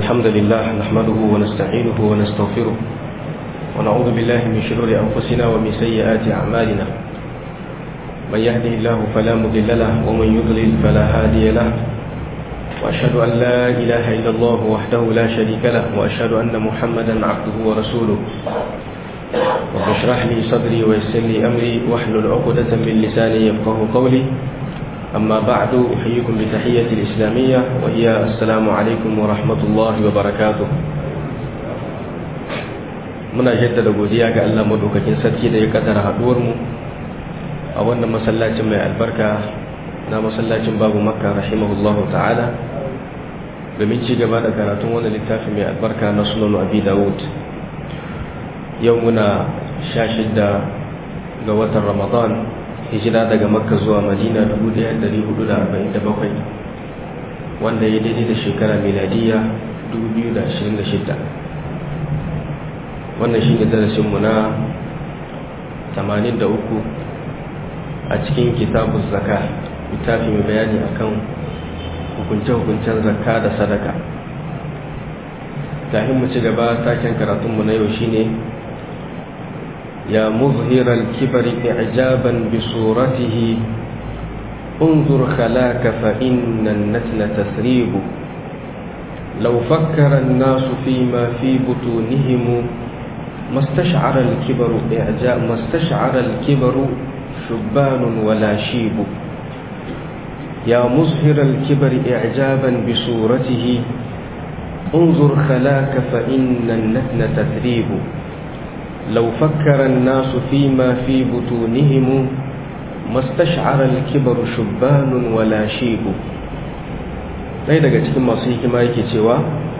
الحمد لله نحمده ونستعينه ونستغفره ونعوذ بالله من شرور أنفسنا ومن سيئات أعمالنا من يهده الله فلا مضل له ومن يضلل فلا هادي له وأشهد أن لا إله إلا الله وحده لا شريك له وأشهد أن محمدا عبده ورسوله رب اشرح لي صدري ويسر لي أمري واحلل عقدة من لساني يفقه قولي أما بعد أحييكم بتحية الإسلامية وهي السلام عليكم ورحمة الله وبركاته muna jaddada godiya ga Allah madaukakin sarki da ya kaddara haduwar mu a wannan masallacin mai albarka na masallacin babu makka rahimahullahu ta'ala domin ci gaba da karatun wannan littafi mai albarka na sunan abi dawud yau muna sha shidda ga watan ramadan hijira daga makka zuwa madina 1447 wanda ya daidai da shekara miladiya 2026 wannan shi ne darasinmu na 83 a cikin kitabun zaka littafi mai bayani akan hukunce-hukuncen zakka da sadaka kafin mu ci gaba taken karatunmu na yau shine ya muzhirar kibari ijaban bi suratihi انظر خلاك فإن النتن تسريب لو فكر الناس فيما في بطونهم ما استشعر الكبر إعجاب ما استشعر الكبر شبان ولا شيب يا مظهر الكبر إعجابا بصورته انظر خلاك فإن النتن تثريب لو فكر الناس فيما في بطونهم ما استشعر الكبر شبان ولا شيب ɗaya daga cikin masu hikima yake cewa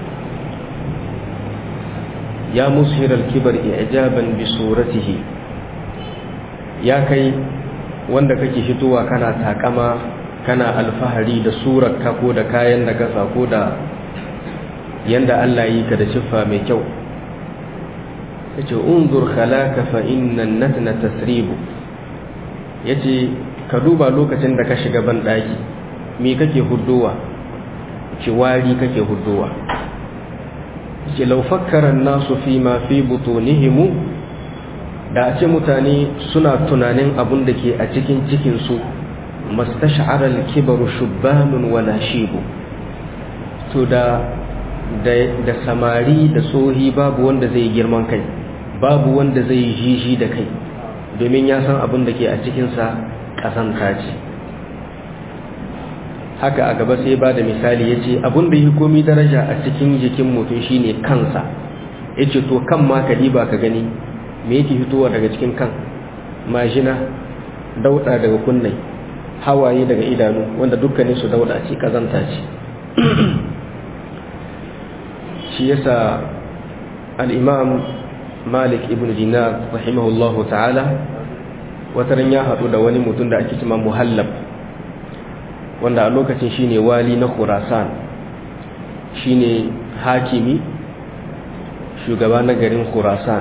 ya mushirar kibar ijaban bi suratihi ya kai wanda kake fitowa kana takama kana alfahari da surarka ko da kayan da kasa ko da yanda Allah yi ka da siffa mai kyau yace unzur khalaka fa innan natna tasribu yace ka duba lokacin da ka shiga ban daki me kake huddowa ce wari kake huddowa ce lau fakkaran nasu fi ma fi butunihimu da a ce mutane suna tunanin abun da ke a cikin cikinsu mastash'arar kibaru shubbanun wala shibu to da da samari da tsohi babu wanda zai girman kai babu wanda zai jiji da kai domin ya san abin da ke a cikinsa ƙasanta ce haka a gaba sai ba da misali ya ce abin da yi komi daraja a cikin jikin mutum shine kansa ya ce to kan ma ka diba ka gani me yake fitowa daga cikin kan majina dauda daga kunnai hawaye daga idanu wanda dukkanin su dauda ce kazanta ce shi yasa al-imam malik ibn dinar rahimahullahu ta'ala wataran ya haɗu da wani mutum da ake cima muhallab wanda a lokacin shine wali na khurasan shine hakimi shugaba na garin khurasan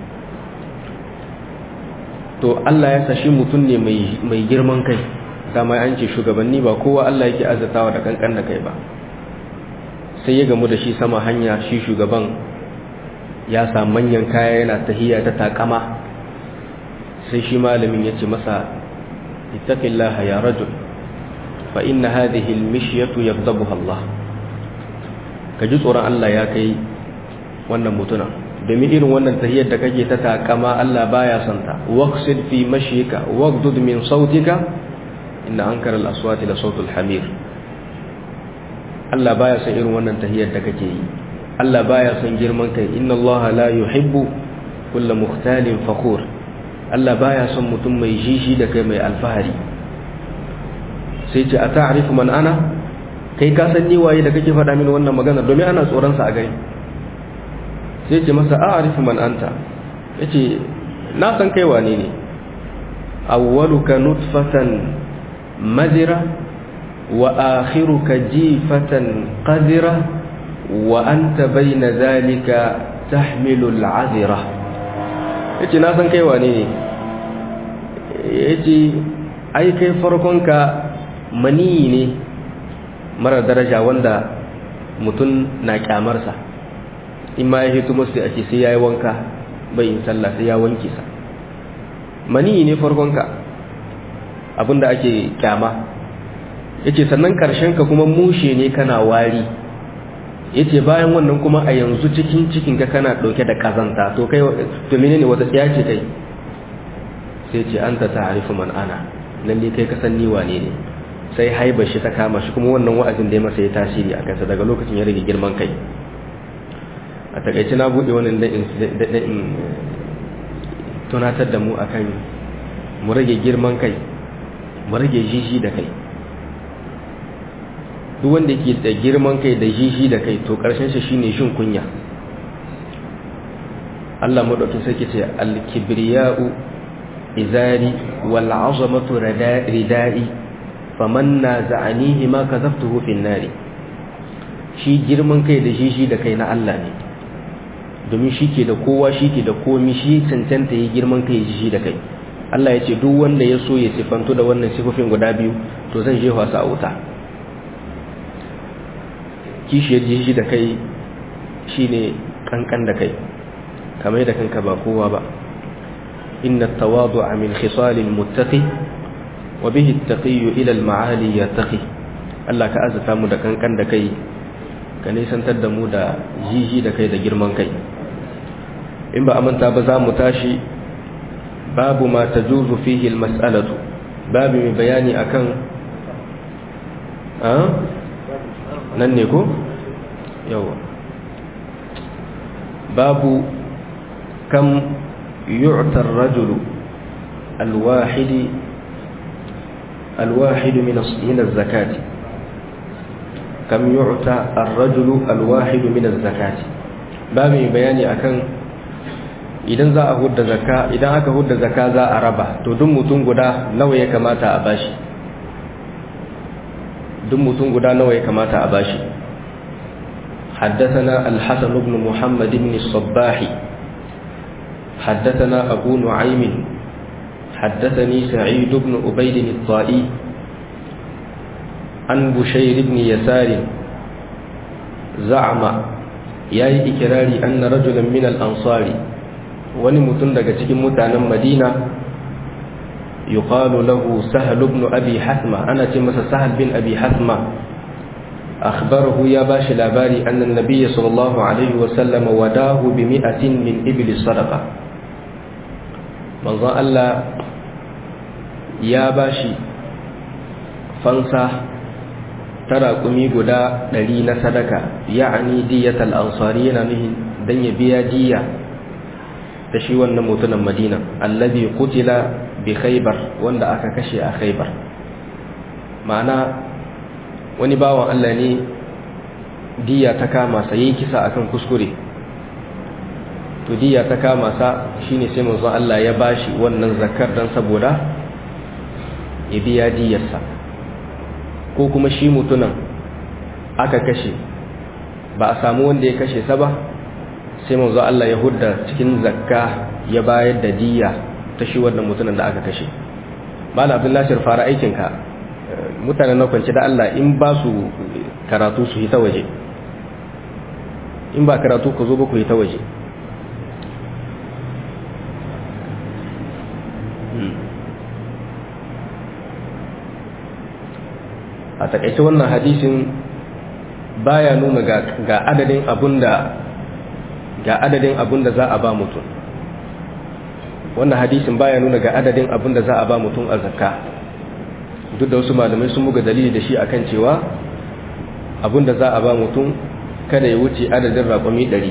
to Allah ya sashi mutum ne mai girman kai dama an ce shugabanni ba kowa Allah yake azatawa da kankan da kai ba sai ya gamu da shi sama hanya shi shugaban ya sa manyan kaya yana tahiya ta takama sai shi malamin ya ce masa ittaqillaha ya rajul fa inna hadhihi al-mishyatu yaghdabuha Allah ka ji tsoron Allah ya kai wannan mutuna domin irin wannan tahiyar da kake ta takama Allah baya son ta waqsid fi mashyika waghdud min sautika inna ankara al-aswati la sautul hamir Allah baya son irin wannan tahiyar da kake yi Allah baya son girman kai inna Allah la yuhibbu kulla mukhtalin fakhur Allah baya son mutum mai jishi da kai mai alfahari sai ce a ta'arifu man ana kai ka san ni waye da kake faɗa mini wannan magana domin ana tsoron sa a gari sai ce masa a'arifu man anta yace na san kai wane ne awwaluka nutfatan madira wa akhiruka jifatan qadira wa anta bayna zalika tahmilu al'azira yace na san kai wane ne yace ai kai farkonka maniyi ne mara daraja wanda mutum na kyamarsa in ma ya hito masu a ce sai ya yi wanka bai yin sallah sai ya wanke sa mani ne farkonka abinda ake kyama yace sannan karshen ka kuma mushe ne kana wari yace bayan wannan kuma a yanzu cikin cikin ka kana dauke da kazanta to kai to menene wata tsiya ce kai sai ce anta ta'rifu man ana lalle kai ka san ni wane ne sai haiba shi ta kama shi kuma wannan wa'azin da ya masa ya tasiri a kansa daga lokacin ya rage girman kai a takaice na bude wannan da in tunatar da mu akan mu rage girman kai mu rage jiji da kai duk wanda yake da girman kai da jiji da kai to karshen shi shine shin kunya Allah madaukin sarki ce al-kibriya'u izari wal 'azamatu ridai faman naza'anihi ma kadhaftuhu fin nari shi girman kai da jiji da kai na Allah ne domin shi ke da kowa shi ke da komi shi cancanta yi girman kai jiji da kai Allah ya ce duk wanda ya so ya sifantu da wannan sifofin guda biyu to zan je wasa a wuta kishiyar jiji da kai shine kankan da kai kamar da kanka ba kowa ba inna tawadu'a min khisalil muttaqi wa bihi at-taqi ila al-ma'ali yattaqi Allah ka azata mu da kankan da kai ka nisantar da mu da jiji da kai da girman kai in ba amanta ba za mu tashi babu ma tajuzu fihi al-mas'alatu babu mai bayani akan a nan ne ko yawa babu kam yu'ta ar-rajulu al-wahid al-wahid min min az-zakati kam yu'ta ar-rajulu al-wahid min az-zakati babu mai bayani akan idan za a hudda zakka idan aka hudda zakka za a raba to duk mutum guda nawa ya kamata a bashi duk mutum guda nawa ya kamata a bashi حدثنا الحسن بن محمد بن الصباح حدثنا أبو نعيم حدثني سعيد بن أبيد الطائي عن بشير بن يسار زعم يا إكراري أن رجلا من الأنصار wani mutum daga cikin mutanen madina yuqalu lahu sahal ibn abi hasma ana ce masa sahal bin abi hasma akhbarahu ya bashi labari annan nabiyyi sallallahu alaihi wa sallam wadahu bi mi'atin min ibli sadaqa manzon Allah ya bashi fansa tara kumi guda ɗari na sadaka ya'ani diyatal ansari yana nuhin dan ya biya diya da shi wannan mutumin madina allazi qutila bi khaybar wanda aka kashe a khaybar ma'ana wani bawan Allah ne diya ta kama sa yayi kisa akan kuskure to diya ta kama sa shine sai manzon Allah ya bashi wannan zakar dan saboda ya biya diyarsa ko kuma shi mutumin aka kashe ba a samu wanda ya kashe sa ba sai manzo Allah ya hudda cikin zakka ya bayar da diya ta shi wannan mutumin da aka kashe malam abdullahi fara aikin ka mutanen na kwanci da Allah in ba su karatu su yi ta waje in ba karatu ku zo ba ku yi ta waje a takaice wannan hadisin baya nuna ga adadin abunda ga adadin abin da za a ba mutum wannan hadisin baya nuna ga adadin abin da za a ba mutum a zakka duk da wasu malamai sun buga dalili da shi akan cewa abin da za a ba mutum kada ya wuce adadin raƙumi ɗari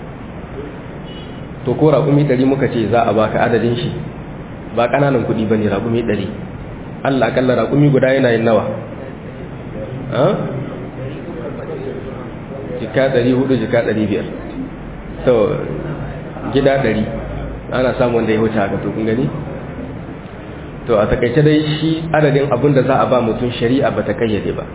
to ko raƙumi ɗari muka ce za a baka adadin shi ba ƙananan kuɗi ba ne raƙumi ɗari allah akalla raƙumi guda yana yin nawa jika ɗari hudu jika ɗari biyar to gida ɗari ana samun wanda ya wuce haka to kun gani to a takaice dai shi adadin abin da za a ba mutum shari'a ba ta kayyade ba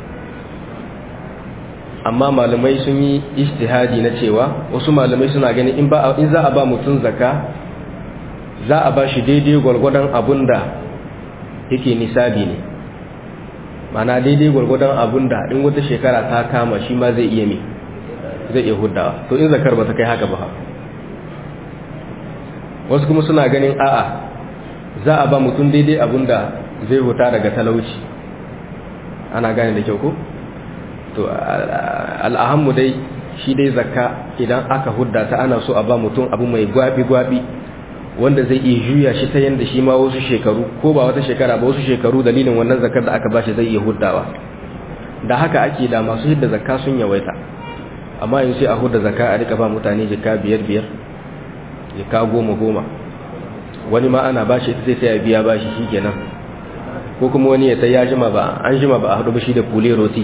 amma malamai sun yi ijtihadi na cewa wasu malamai suna ganin in ba in za a ba mutum zakka za a ba shi daidai gwargwadon abin da yake nisabi ne mana daidai gwargwadon abin da in wata shekara ta kama shi ma zai iya mi zai iya huddawa to in zakar ba ta kai haka ba wasu kuma suna ganin a'a za a ba mutum daidai abinda zai huta daga talauci ana gane da kyau ko to al'ahammu dai shi dai zakka idan aka hudda ta ana so a ba mutum abu mai gwabi-gwabi wanda zai iya juya shi ta yadda shi ma wasu shekaru ko ba wata shekara ba wasu shekaru dalilin wannan zakar da aka ba shi zai iya huddawa da haka ake da masu hidda zakka sun yawaita amma yin sai a hudda zakka a rika ba mutane jika biyar biyar jika goma goma wani ma ana ba shi sai sai ya biya ba shi shi kenan ko kuma wani ya sai ya jima ba an jima ba a hudu ba shi da kule roti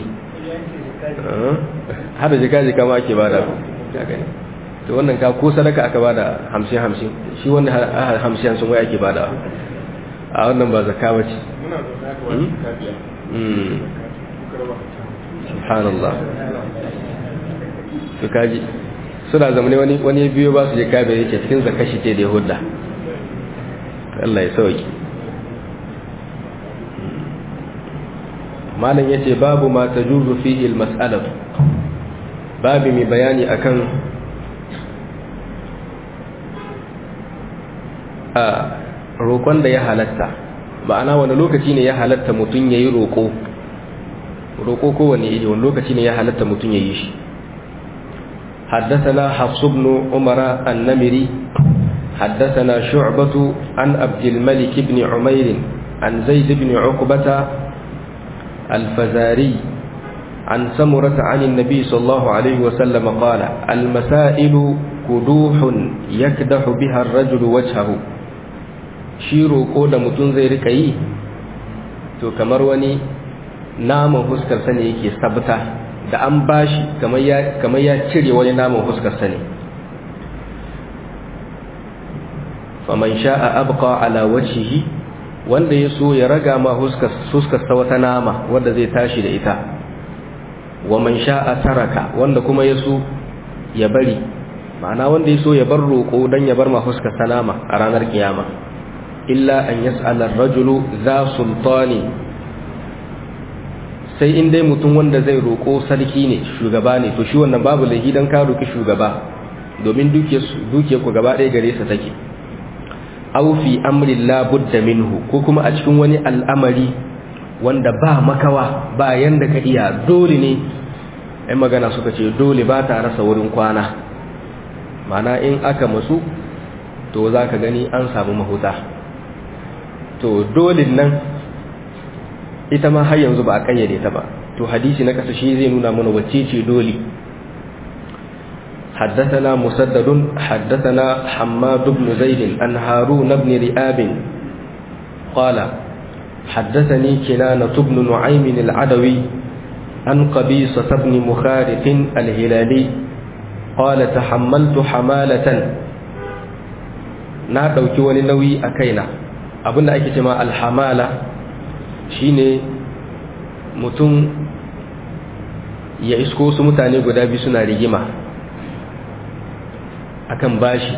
har da jika jika ma ake bada to wannan ka ko sadaka aka bada hamsin hamsin shi wannan hamsin hamsin wai ake bada a wannan ba zakka ba ce subhanallah to kaji suna zamane wani wani biyo ba su je kabe yake cikin zakka shi ce da yahudda Allah ya sauki malam yace babu ma tajuzu fihi al-mas'alatu babu mai bayani akan a roƙon da ya halatta ma'ana wani lokaci ne ya halatta mutum ya yi roƙo roƙo kowane iri wani lokaci ne ya halatta mutum ya yi shi حدثنا حفص بن عمر النمري حدثنا شعبة عن عبد الملك بن عمير عن زيد بن عقبة الفزاري عن سمرة عن النبي صلى الله عليه وسلم قال المسائل كدوح يكدح بها الرجل وجهه shi roƙo da mutum zai rika yi to kamar wani naman huskarsa ne yake sabta da an bashi kamar ya cire wani naman huskarsa ne faman sha'a abqa ala wajhihi wanda ya so ya raga ma huskarsa wata nama wanda zai tashi da ita wa man sha'a taraka wanda kuma ya so ya bari ma'ana wanda ya so ya bar roƙo don ya bar ma huskarsa nama a ranar kiyama illa an yas'ala ar-rajulu za sultani sai in dai mutum wanda zai roko sarki ne shugaba ne to shi wannan babu lahi dan ka roki shugaba domin duke duke ku gaba ɗaya gare sa take aw fi amri la budda minhu ko kuma a cikin wani al'amari wanda ba makawa ba yanda ka iya dole ne ai magana suka ce dole ba ta rasa wurin kwana mana in aka masu to za ka gani an samu mahuta to dolin nan ita ma har yanzu ba a kayyade ta ba to hadisi na kasa shi zai nuna mana wacce ce doli حدثنا مسدد حدثنا حماد بن زيد عن هارون بن رئاب قال حدثني كنانة بن نعيم العدوي عن قبيصة بن مخارق الهلالي قال تحملت حمالة na ɗauki wani nauyi a kaina abinda ake cema alhamala shine mutum ya isko su mutane guda biyu suna rigima akan bashi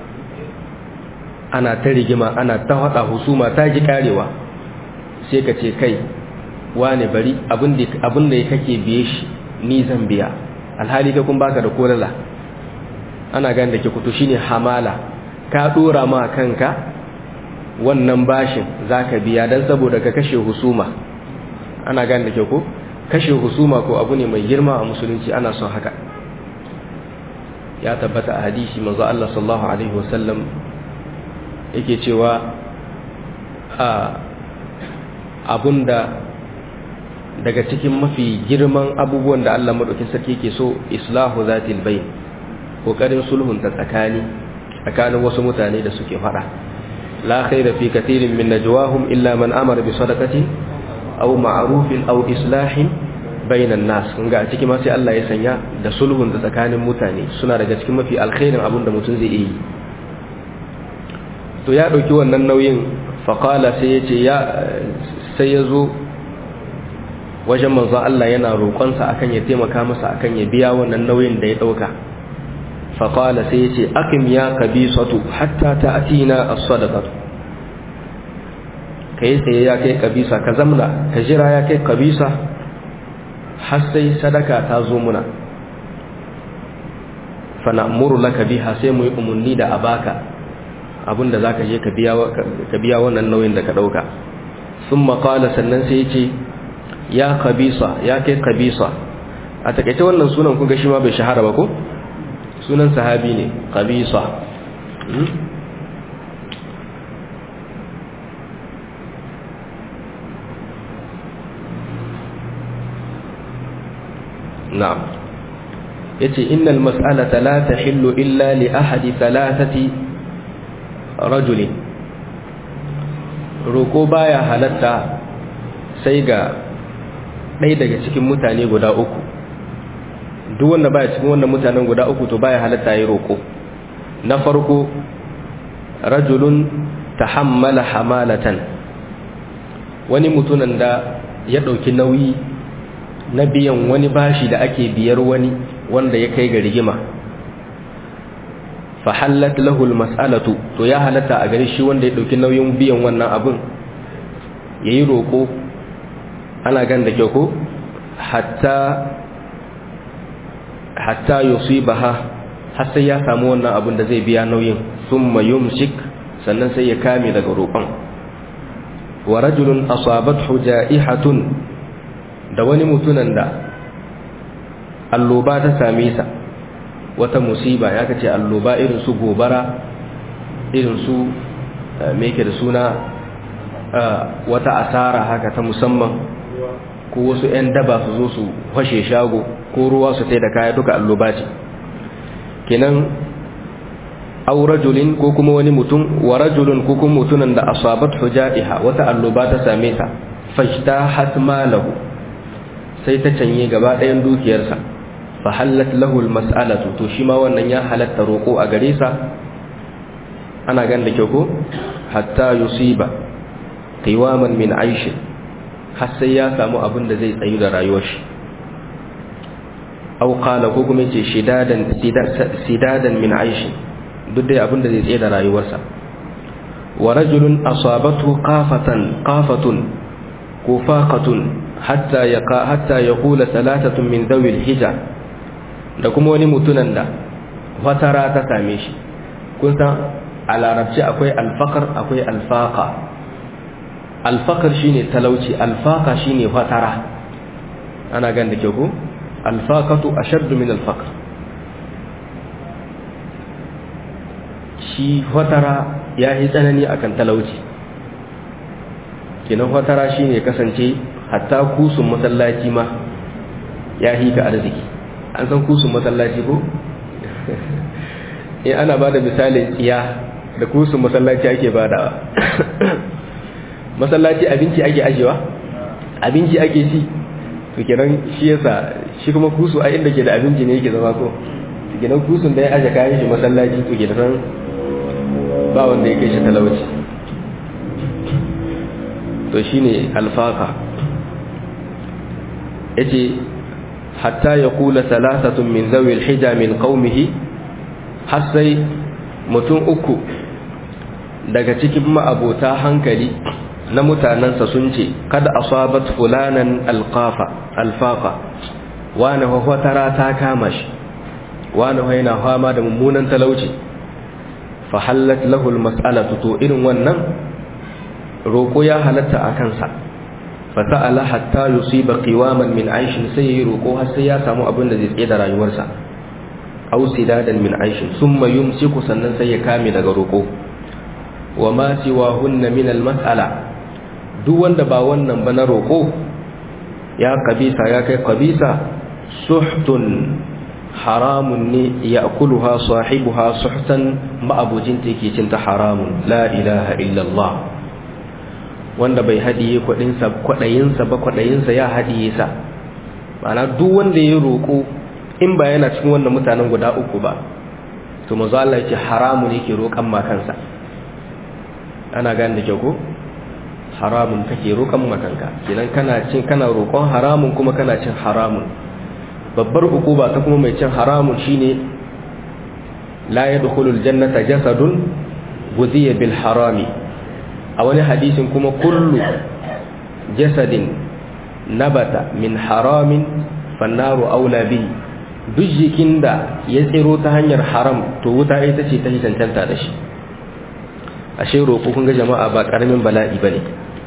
ana ta rigima ana ta haɗa husuma ta ji karewa sai ka ce kai wane bari abinda ya kake biye shi ni zan biya alhali ka kun baka da kolala ana gani da ke kutu shine hamala ka dora ma kanka wannan bashin zaka biya dan saboda ka kashe husuma ana gane da ke ko kashe husuma ko abu ne mai girma a musulunci ana son haka ya tabbata a hadisi manzo Allah sallallahu alaihi wasallam yake cewa a abunda daga cikin mafi girman abubuwan da Allah madaukin sarki yake so islahu zatil bayn kokarin sulhun ta tsakani tsakanin wasu mutane da suke fada la khaira fi katirin min najwahum illa man amara bi sadaqati aw ma'rufin aw islahin bainan nas kunga a cikin ma sai Allah ya sanya da sulhun da tsakanin mutane suna daga cikin mafi alkhairin abin da mutum zai yi to ya dauki wannan nauyin faqala sai ya ce ya sai ya zo wajen manzon Allah yana roƙonsa akan ya taimaka masa akan ya biya wannan nauyin da ya dauka فقال سيتي أقم يا قبيصة حتى تأتينا الصدقة كي يا كي قبيصة كزمنا كجرا يا كي قبيصة حسي صدقة تازومنا fa na'muru laka biha sai mu yi umunni da abaka abinda zaka je ka biya ka biya wannan nauyin da ka dauka thumma qala sannan sai yace ya qabisa ya kai qabisa a takaice wannan sunan kun ga shi ma bai shahara ba ko sunan sahabi ne qabisa na'am yace innal mas'alata la tahillu illa li ahadi thalathati rajulin roko baya halatta sai ga ɗaya daga cikin mutane guda uku duk wanda baya cikin wannan mutanen guda uku to baya halatta yi roko na farko rajulun tahammala hamalatan wani mutunan da ya ɗauki nauyi na biyan wani bashi da ake biyar wani wanda ya kai ga rigima fa hallat lahu almas'alatu to ya halatta a gare shi wanda ya dauki nauyin biyan wannan abin yayi roko ana gan da kyau ko hatta hatta yusibaha har sai ya samu wannan abin da zai biya nauyin thumma yumsik sannan sai ya kame daga roƙon wa rajulun asabathu ja'ihatun da wani mutunan da alloba ta same sa wata musiba ya kace alloba irin su gobara irin su me yake da suna wata asara haka ta musamman ko wasu 'yan daba su zo su fashe shago ko ruwa su tai da kaya duka alloba ce kenan aw rajulin ko kuma wani mutum wa rajulun ko kuma mutunan da asabat hujaiha wata alloba ta same sa fajtahat malahu sai ta canye gaba ɗayan dukiyarsa fa hallat lahu almas'alatu to shi ma wannan ya halatta roko a gare sa ana gan da kyau ko hatta yusiba qiwaman min aish har sai ya samu abin da zai tsayu da rayuwar shi aw qala ko kuma yace shidadan sidadan min aish duk dai abin da zai tsaye da rayuwarsa wa rajulun asabatu qafatan qafatun kufaqatun hatta ya hatta ya kula salatatun min dawil hija da kuma wani mutunan da fatara ta same shi kun san a larabci akwai alfakar akwai alfaka alfakar shine talauci alfaka shine fatara ana gan da ke ku alfakatu ashaddu min alfakar shi fatara ya yi tsanani akan talauci kenan fatara shine kasance hatta kusun masallaci ma ya hika arziki an san kusun masallaci ko in ana ba da misalin tsiya da kusun masallaci ake ba da masallaci abinci ake ajewa abinci ake ci to kenan shi yasa shi kuma kusu a inda ke da abinci ne yake zama ko kenan kusun da ya aje kayan shi masallaci to ke da san ba wanda ya kai shi talauci to shine alfaka yace hatta ya kula salasatun min zawil hija min qaumihi har sai mutum uku daga cikin ma'abota hankali na mutanensa sun ce kada asabat fulanan alqafa alfaqa wani hwatara ta kama shi wani yana fama da mummunan talauci fa hallat lahu almas'alatu to irin wannan roko ya halatta a kansa fasa'ala hatta yusiba qiwaman min aishin sai yayi roko har sai ya samu abin da zai tsaye da rayuwarsa aw sidadan min aishin thumma yumsiku sannan sai ya kame daga roko wa ma siwahunna min al-mas'ala duk wanda ba wannan ba na roko ya kabisa ya kai kabisa suhtun haramun ne ya'kuluha sahibuha suhtan ma'abujin take cin ta haramun la ilaha illallah wanda bai haɗiye kwaɗayinsa ba kwaɗayinsa ya haɗiye sa ma'ana duk wanda ya roƙo in ba yana cikin wannan mutanen guda uku ba to mazu Allah ce haramun yake roƙon makansa ana gane da kyau ko haramun kake roƙon makanka kenan kana cin kana roƙon haramun kuma kana cin haramun babbar ba ta kuma mai cin haramun shine la yadkhulul jannata jasadun gudiya bil harami a wani hadisin kuma kullu jasadin nabata min haramin fannaru aula bi duk jikin da ya tsiro ta hanyar haram to wuta ita ce ta cancanta da shi ashe roƙo kun ga jama'a ba ƙaramin bala'i bane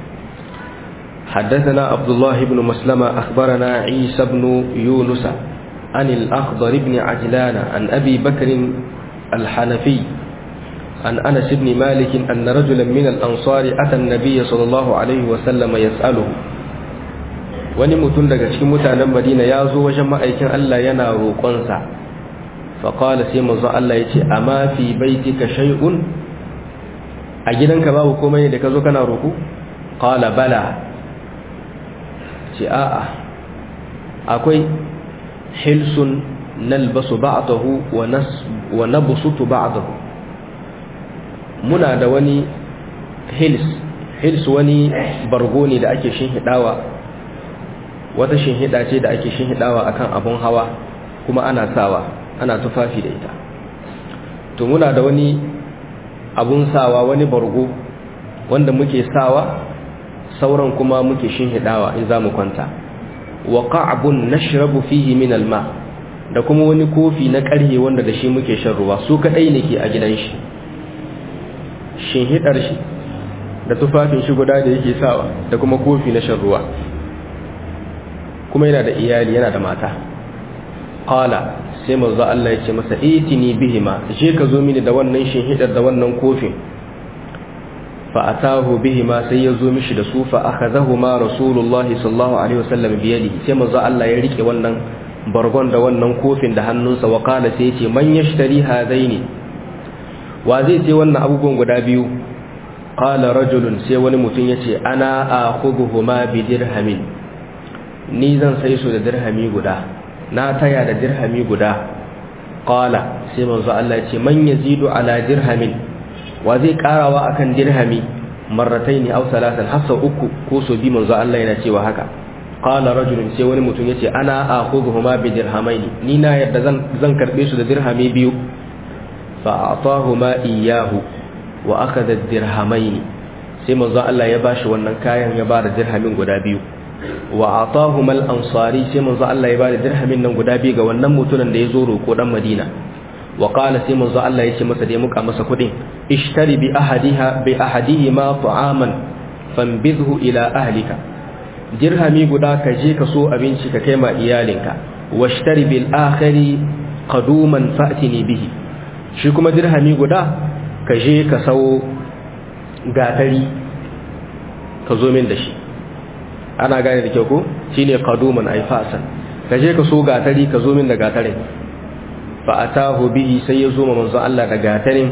حدثنا عبد الله بن مسلمة أخبرنا عيسى بن يونس عن الأخضر بن عجلان عن أبي بكر الحنفي عن أنس بن مالك أن رجلا من الأنصار أتى النبي صلى الله عليه وسلم يسأله wani mutum daga cikin mutanen madina ya zo wajen ma'aikin Allah yana roƙonsa faƙala sai manzo Allah ya ce amma fi baitika shay'un a gidanka babu komai da ka zo kana roƙo qala bala ce a'a akwai hilsun nalbasu ba'dahu wa nas wa nabsutu ba'dahu muna da wani hils hils wani bargo ne da ake shinhidawa wata shinhida ce da ake shinhidawa akan abun hawa kuma ana sawa ana tufafi da ita to muna da wani abun sawa wani bargo wanda muke sawa sauran kuma muke shinhidawa in zamu kwanta wa qa'bun nashrabu fihi min alma da kuma wani kofi na ƙarhe wanda da shi muke shan ruwa su kadai ne ke a gidan shi shinhidar shi da tufafin shi guda da yake sawa da kuma kofi na shan ruwa kuma yana da iyali yana da mata qala sai manzo Allah ya ce masa itini bihima je ka zo mini da wannan shinhidar da wannan kofin fa atahu bihima sai ya zo mishi da su fa akhadahuma rasulullahi sallallahu alaihi wasallam bi yadihi sai manzo Allah ya rike wannan bargon da wannan kofin da hannunsa wa qala sai ya ce man yashtari hadaini wa zai sai wannan abubuwan guda biyu qala rajulun sai wani mutum yace ana akhudhuhuma bi dirhamin ni zan sai su da dirhami guda na taya da dirhami guda qala sai manzo Allah yace man yazidu ala dirhamin wa zai karawa akan dirhami marrataini aw salatan hasa uku ko so bi manzo Allah yana cewa haka qala rajulun sai wani mutum yace ana akhudhuhuma bi dirhamaini ni na yadda zan zan karbe su da dirhami biyu fa'atahuma iyyahu wa akhadha ad-dirhamayn sai manzo Allah ya bashi wannan kayan ya bada dirhamin guda biyu wa atahuma al-ansari sai manzo Allah ya bada dirhamin nan guda biyu ga wannan mutumin da ya zo roko dan Madina wa qala sai manzo Allah ya ce masa da ya muka masa kudin ishtari bi ahadiha bi ahadihima ta'aman fanbidhu ila ahlika dirhami guda ka je ka so abinci ka kai ma iyalinka washtari bil akhari qaduman fa'tini bihi shi kuma dirhami guda ka je ka sau gatari ka zo min da shi ana gane da kyau ko shine qaduman ay fasan ka je ka so gatari ka zo min da gatarin fa atahu bihi sai ya zo ma manzo Allah da gatarin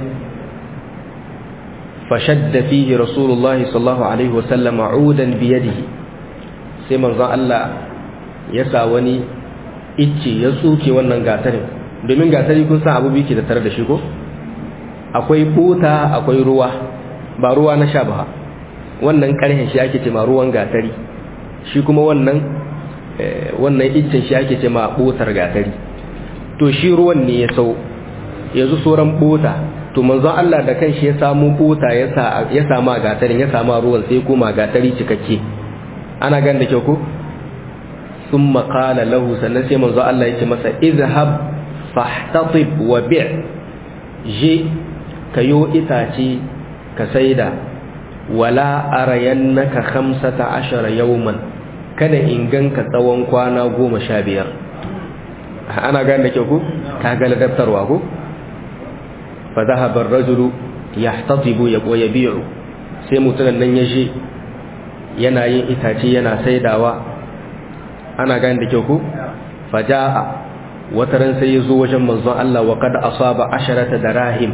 fa shadda fihi rasulullahi sallallahu alaihi wasallam udan bi yadihi sai manzo Allah ya sa wani icce ya tsuke wannan gatarin domin gatari kun san abu biki da tare da shi ko akwai buta akwai ruwa ba ruwa na sha ba wannan karhen shi ake ce ma ruwan gatari shi kuma wannan wannan iccen shi ake ce ma butar gatari to shi ruwan ne ya sau yanzu sauran buta to manzon Allah da kanshi ya samu buta ya sa ya sama gatarin ya sama ruwan sai kuma gatari cikakke ana gan da kyau ko thumma qala lahu sannan sai manzon Allah ya ce masa izhab fahtatib wa bi' je kayo itace ka saida wala arayannaka khamsata ashara yawman kada in ganka tsawon kwana goma sha biyar ana gane da kyau ku ka ga ladabtarwa ku fa dhahaba ar-rajulu yahtatibu wa yabi'u sai mutumin nan ya je yana yin itace yana saidawa ana gane da kyau ku fa jaa wata ran sai ya zo wajen manzon Allah wa kada asaba asharata darahim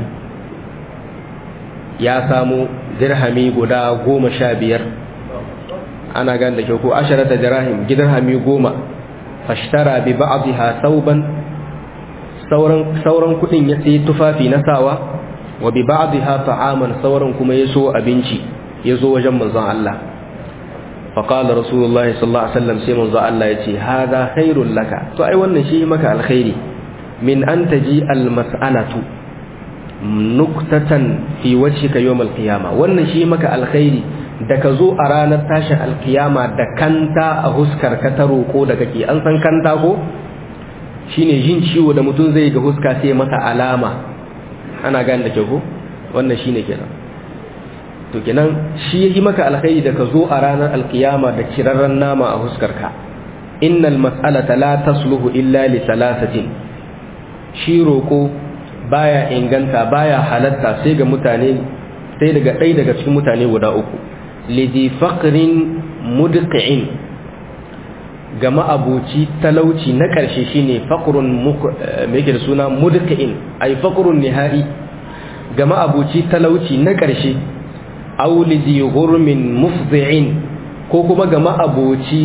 ya samu dirhami guda goma sha biyar ana gan da kyau ko asharata dirham dirhami goma fashtara bi ba'dha thawban sauran sauran kudin ya sai tufafi na sawa wa bi ba'dha ta'aman sauran kuma yaso abinci yazo wajen manzon Allah فقال رسول الله صلى الله عليه وسلم sai manzo Allah yace hada khairul laka to ai wannan shi maka alkhairi min an taji almas'alatu nuktatan fi wajhika yawm alqiyama wannan shi maka alkhairi da ka zo a ranar tashin alkiyama da kanta a huskar ka ta roko da kake an san kanta ko shine jin ciwo da mutum zai ga huska sai masa alama ana gane da kyau ko wannan shine kenan to kenan shi yayi maka alkhairi da ka zo a ranar alkiyama da kirarren nama a huskarka innal mas'alata la tasluhu illa li thalathatin shi roko baya inganta baya halatta sai ga mutane sai daga ɗaya daga cikin mutane guda uku lidi faqrin mudqi'in ga ma'abuci talauci na ƙarshe shine faqrun me yake da suna mudqi'in ay faqrun nihai ga ma'abuci talauci na ƙarshe aw lidi ghurmin mufdhi'in ko kuma ga ma'abuci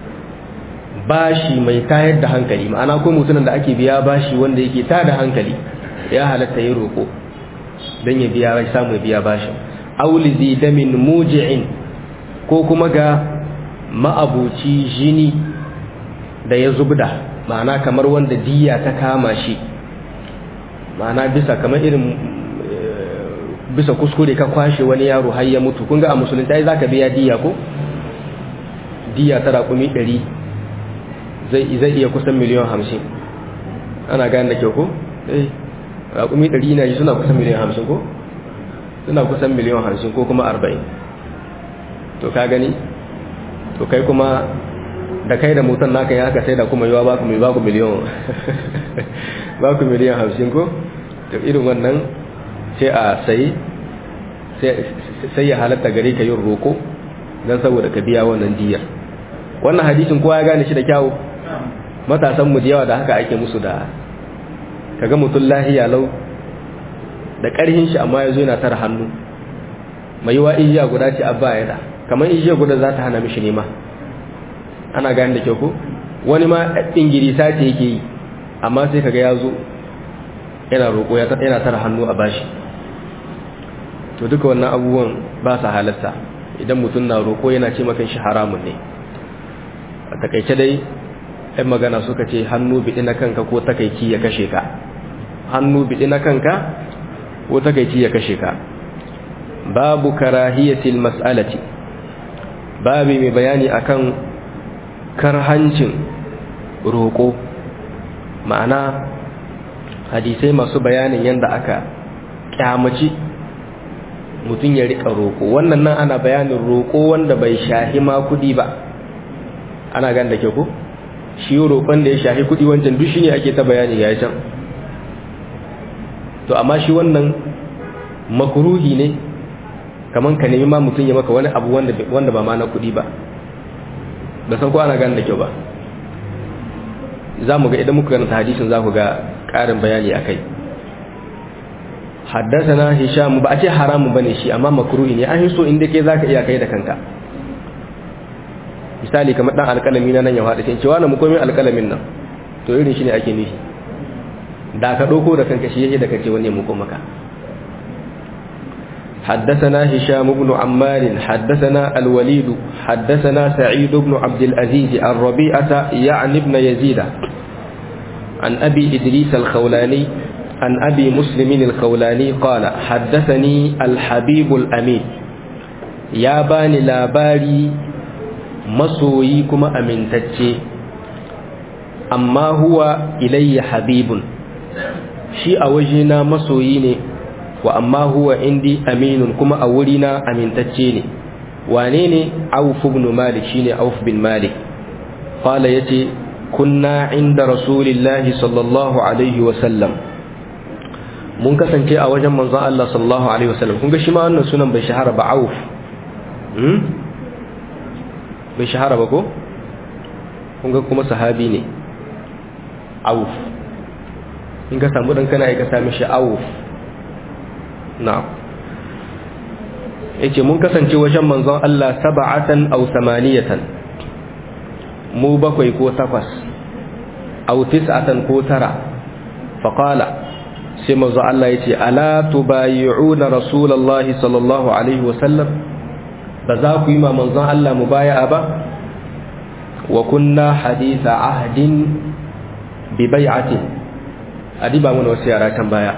bashi mai tayar da hankali ma'ana ko mutumin da ake biya bashi wanda yake tada hankali ya halatta yi roƙo don ya biya samu ya biya bashin aulizi damin muji'in ko kuma ga ma'abuci jini da ya zubda ma'ana kamar wanda diya ta kama shi ma'ana bisa kamar irin bisa kuskure ka kwashe wani yaro har ya mutu kun ga a musulunta za ka biya diya ko diya ta raƙumi ɗari zai iya kusan miliyan hamsin ana gane da kyau ko? eh raƙumi ɗari na yi suna kusan miliyan hamsin ko? suna kusan miliyan hamsin ko kuma arba'in to ka gani to kai kuma da kai da mutan naka ya haka sai da kuma yiwa baku mai baku miliyan baku miliyan hamsin ko? to irin wannan sai a sayi sai ya halatta gare ka yin roƙo don saboda ka biya wannan diyar wannan hadisin kowa ya gane shi da kyawu matasan mu da yawa da haka ake musu da kaga mutum lahiya lau da ƙarhin shi amma ya zo yana tara hannu mai yiwa ijiya guda ce abba ya da kamar ijiya guda za ta hana mishi nema ana gani da kyau ko wani ma ingirisa ce yake yi amma sai kaga ya zo yana roƙo yana tara hannu a bashi to duka wannan abubuwan ba sa halatta idan mutum na roƙo yana ce makan shi haramun ne a takaice dai ‘yan magana suka ce hannu biɗi na kanka ko takaici ya kashe ka hannu biɗi na kanka ko takaici ya kashe ka babu karahiyatil mas'alati babu mai bayani akan karhancin roƙo ma'ana hadisai masu bayanin yadda aka kyamaci mutum ya riƙa roƙo wannan nan ana bayanin roƙo wanda bai shahi ma kuɗi ba ana gan da ke ku shi roƙon da ya shahi kuɗi wancan duk shi ne ake ta bayani ya can to amma shi wannan makuruhi ne kamar ka nemi ma mutum ya maka wani abu wanda ba ma na kuɗi ba da san ko ana gan da kyau ba za mu ga idan muka ganta hadisin za ku ga ƙarin bayani a kai haddasa hisham ba a ce haramun bane shi amma makruhi ne an so inda ke zaka iya kai da kanka misali kamar dan alƙalami na nan ya faɗi sai cewa na mu komai alƙalamin nan to irin shi ne ake nufi da ka ɗauko da kanka shi yake da kace wani mu maka حدثنا هشام بن عمار حدثنا الوليد حدثنا سعيد بن عبد العزيز الربيعة يعني ابن يزيد عن أبي إدريس الخولاني عن أبي مسلم الخولاني قال حدثني الحبيب الأمين يا باني لاباري مسويكم أمين تتشي أما هو إلي حبيب شيء وجهنا مسويني وأما هو عندي أمين كما أولنا أمين تتشيني وانيني عوف بن مالك شيني عوف بن مالك قال يتي كنا عند رسول الله صلى الله عليه وسلم mun kasance a wajen manzon Allah sallallahu alaihi wasallam kun ga shi ma wannan sunan bai shahara ba Auf hmm bai shahara ba ko kun ga kuma sahabi ne Auf in ka samu dan kana ka sami shi Auf na'am yace mun kasance wajen manzon Allah sab'atan aw samaniyatan mu bakwai ko takwas aw tis'atan ko tara faqala sai manzo Allah yace ala tubayi'una rasulullahi sallallahu alaihi wasallam ba za ku yi ma manzon Allah mubaya'a ba wa kunna haditha ahdin bi bai'atin adiba mun wasu yara kan baya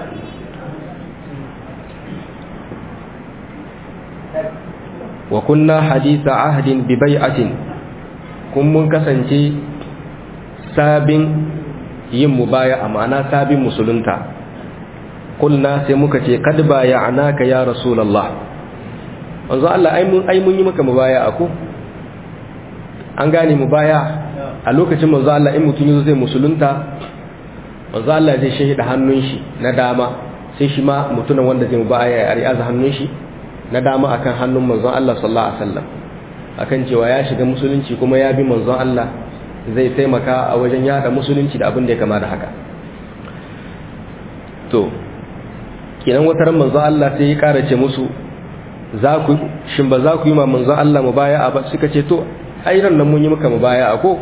wa kunna haditha ahdin bi bai'atin kun mun kasance sabin yin mubaya ma'ana sabin musulunta kulna sai muka ce kad baya'naka ya rasulullah manzo Allah ai mun ai mun yi maka mubaya ako an gane mubaya a lokacin manzo Allah in mutum yazo zai musulunta manzo Allah zai shahida hannun shi na dama sai shi ma mutumin wanda zai mubaya ya ri'aza hannun shi na dama akan hannun manzon Allah sallallahu alaihi wasallam akan cewa ya shiga musulunci kuma ya bi manzon Allah zai taimaka a wajen yada musulunci da abin da ya kama da haka to kinan wata ran manzon Allah sai ya kara ce musu za ku shin ba za ku yi ma manzon Allah mubaya'a ba suka ce to ai ran nan mun yi maka mubaya'a ko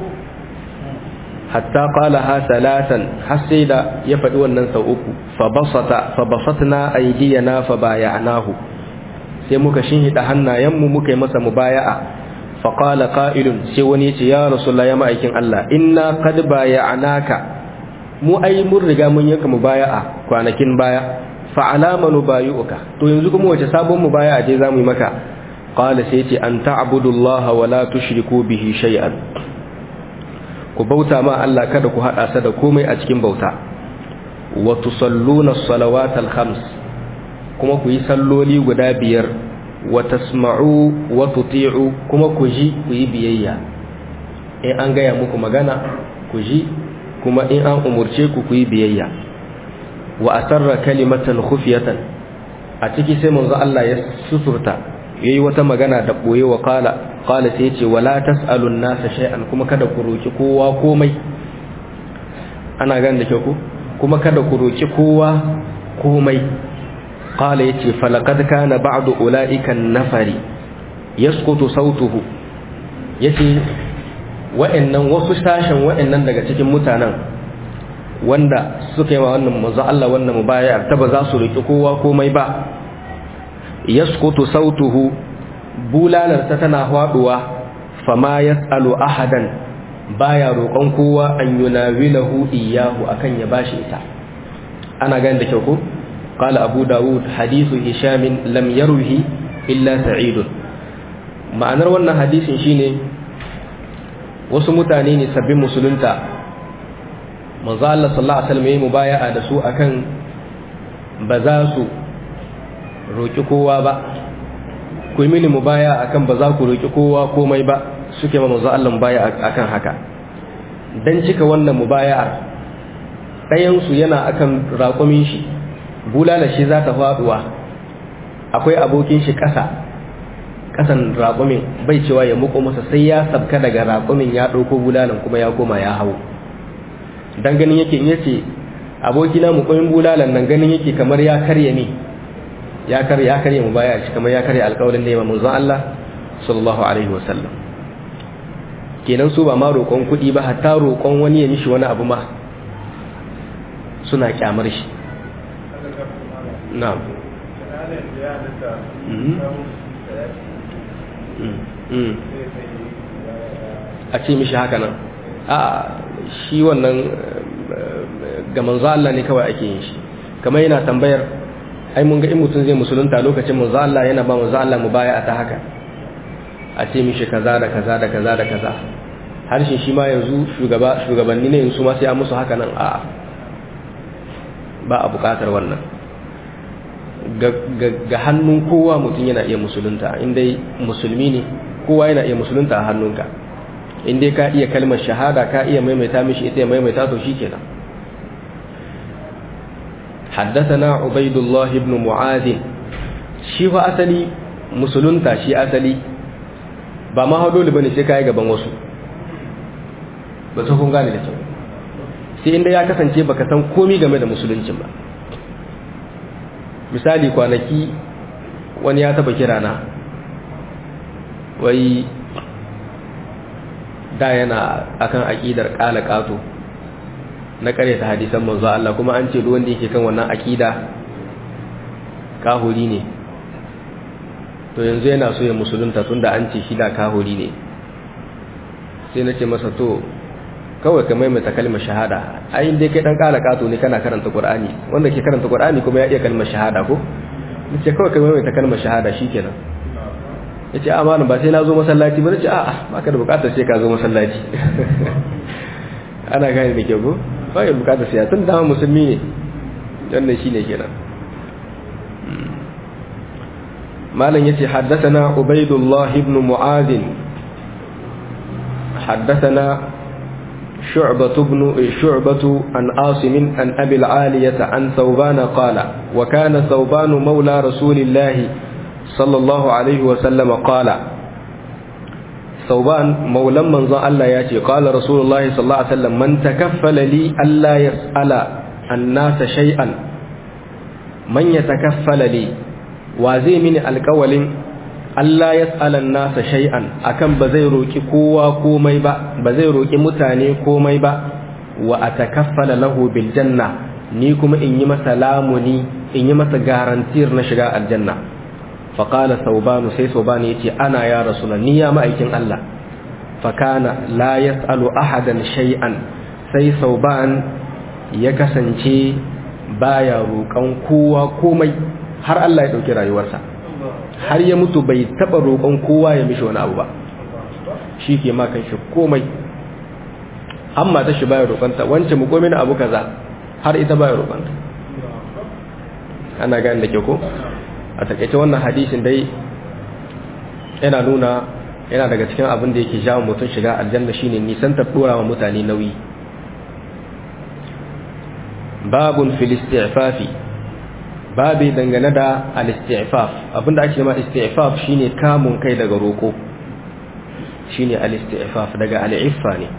hatta qala ha salatan har sai da ya faɗi wannan sau uku fa basata fa basatna aydiyana fa baya'nahu sai muka shinhida hannayenmu muka yi masa mubaya'a fa qala qa'ilun sai wani ya ce ya rasulullah ya ma'aikin Allah inna qad baya'naka mu ai mun riga mun yanka mubaya'a kwanakin baya fa alama nubayuka to yanzu kuma wace sabon mubaya'a ce zamu yi maka qala sai ce an ta'budullaha wa la tushriku bihi shay'an ku bauta ma Allah kada ku hada sa da komai a cikin bauta wa tusalluna as-salawatal khams kuma ku yi salloli guda biyar wa tasma'u wa tuti'u kuma ku ji ku yi biyayya in an gaya muku magana ku ji kuma in an umurce ku ku yi biyayya wa asarra kalimatan khufiyatan a ciki sai manzo Allah ya suturta yayi wata magana da boye wa qala qala sai yace wala tasalun nasa shay'an kuma kada ku roki kowa komai ana gan da ke ku kuma kada ku roki kowa komai qala yace falaqad kana ba'du ulaika nafari yasqutu sautuhu yace wa'annan wasu sashen wa'annan daga cikin mutanen wanda suka yi wa wannan manzo Allah wannan mubayar ta ba za su roki kowa komai ba yasqutu sautuhu bulalarsa tana faduwa fama yasalu ahadan baya roƙon kowa an yunawilahu iyahu akan ya bashi ita ana ganin da kyau ko qala abu daud hadithu hisham lam yarwihi illa sa'id ma'anar wannan hadisin shine wasu mutane ne sabbin musulunta manzo Allah sallallahu alaihi wasallam yayi mubaya'a da su akan ba za su roki kowa ba ku yi mini mubaya akan ba za ku roki kowa komai ba suke ma manzo Allah mubaya akan haka dan cika wannan mubaya'ar ɗayan su yana akan raƙumin shi bulala shi za ta faduwa akwai abokin shi ƙasa ƙasan raƙumin bai cewa ya muko masa sai ya sabka daga raƙumin ya ɗauko bulalan kuma ya koma ya hau dan ganin yake in yace abokina mu koyin bulalan nan ganin yake kamar ya karye ne ya karye ya karye mu baya shi kamar ya karye alƙawarin da ya manzon Allah sallallahu alaihi wasallam kenan su ba ma roƙon kuɗi ba hatta roƙon wani ya mishi wani abu ma suna kyamar shi na'am a ce mishi haka nan a shi wannan ga manzo Allah ne kawai ake yin shi kamar yana tambayar ai mun ga in mutum zai musulunta lokacin manzo Allah yana ba manzo Allah mu baya ta haka a ce mishi kaza da kaza da kaza da kaza harshen shi ma yanzu shugaba shugabanni ne yanzu ma sai an musu haka nan a ba a bukatar wannan ga hannun kowa mutum yana iya musulunta inda musulmi ne kowa yana iya musulunta a hannunka inda ka iya kalmar shahada ka iya maimaita mishi ita ya maimaita to shi kenan حدثنا عبيد الله بن معاذ shi fa asali musulunta shi asali ba ma hau dole bane sai kai gaban wasu ba su kun gane da kyau sai inda ya kasance baka san komai game da musuluncin ba misali kwanaki wani ya taba kira na wai da yana akan aqidar qala qato na ta hadisan manzo Allah kuma an ce duk wanda yake kan wannan aqida kahuri ne to yanzu yana so ya musulunta tunda an ce shi da kahuri ne sai nace masa to kawai ka maimaita kalmar shahada ai dai kai dan kala kato ne kana karanta qur'ani wanda ke karanta qur'ani kuma ya iya kalmar shahada ko nace kawai ka maimaita kalmar shahada shikenan yace a malam ba sai na zo masallaci ba nace a'a baka da bukatar sai ka zo masallaci ana gane da ke ko ba ya bukata siya tun dama musulmi ne wannan shine kenan malam yace haddathana ubaidullah ibn mu'adh haddathana شعبة بن شعبة عن عاصم عن أبي العالية عن ثوبان قال وكان ثوبان مولى رسول الله صلى الله عليه وسلم قال ثوبان مولى من ظن الله ياتي قال رسول الله صلى الله عليه وسلم من تكفل لي ألا يسأل الناس شيئا من يتكفل لي وزي من القول Allah ya tsalan nasa shay'an akan ba zai roki kowa komai ba ba zai roki mutane komai ba wa atakaffala lahu bil janna ni kuma in yi masa lamuni in yi masa garantir na shiga aljanna fa qala thawban sai thawban yace ana ya rasulullah ni ya ma'aikin Allah fa kana la yasalu ahadan shay'an sai thawban ya kasance baya roƙon kowa komai har Allah ya dauki rayuwarsa har ya mutu bai taba roƙon kowa ya mishi wani abu ba shi ke makan shi komai amma ta shi baya roƙonta wance mu komai na abu kaza har ita baya roƙonta ana gani da ke ko a takaice wannan hadisin dai yana nuna yana daga cikin abin da yake jawo mutum shiga aljanna shine nisan ta dora wa mutane nauyi babun fil isti'fafi babi dangane da al-isti'faf abinda ake ma isti'faf shine kamun kai daga roko shine al-isti'faf daga al-iffa ne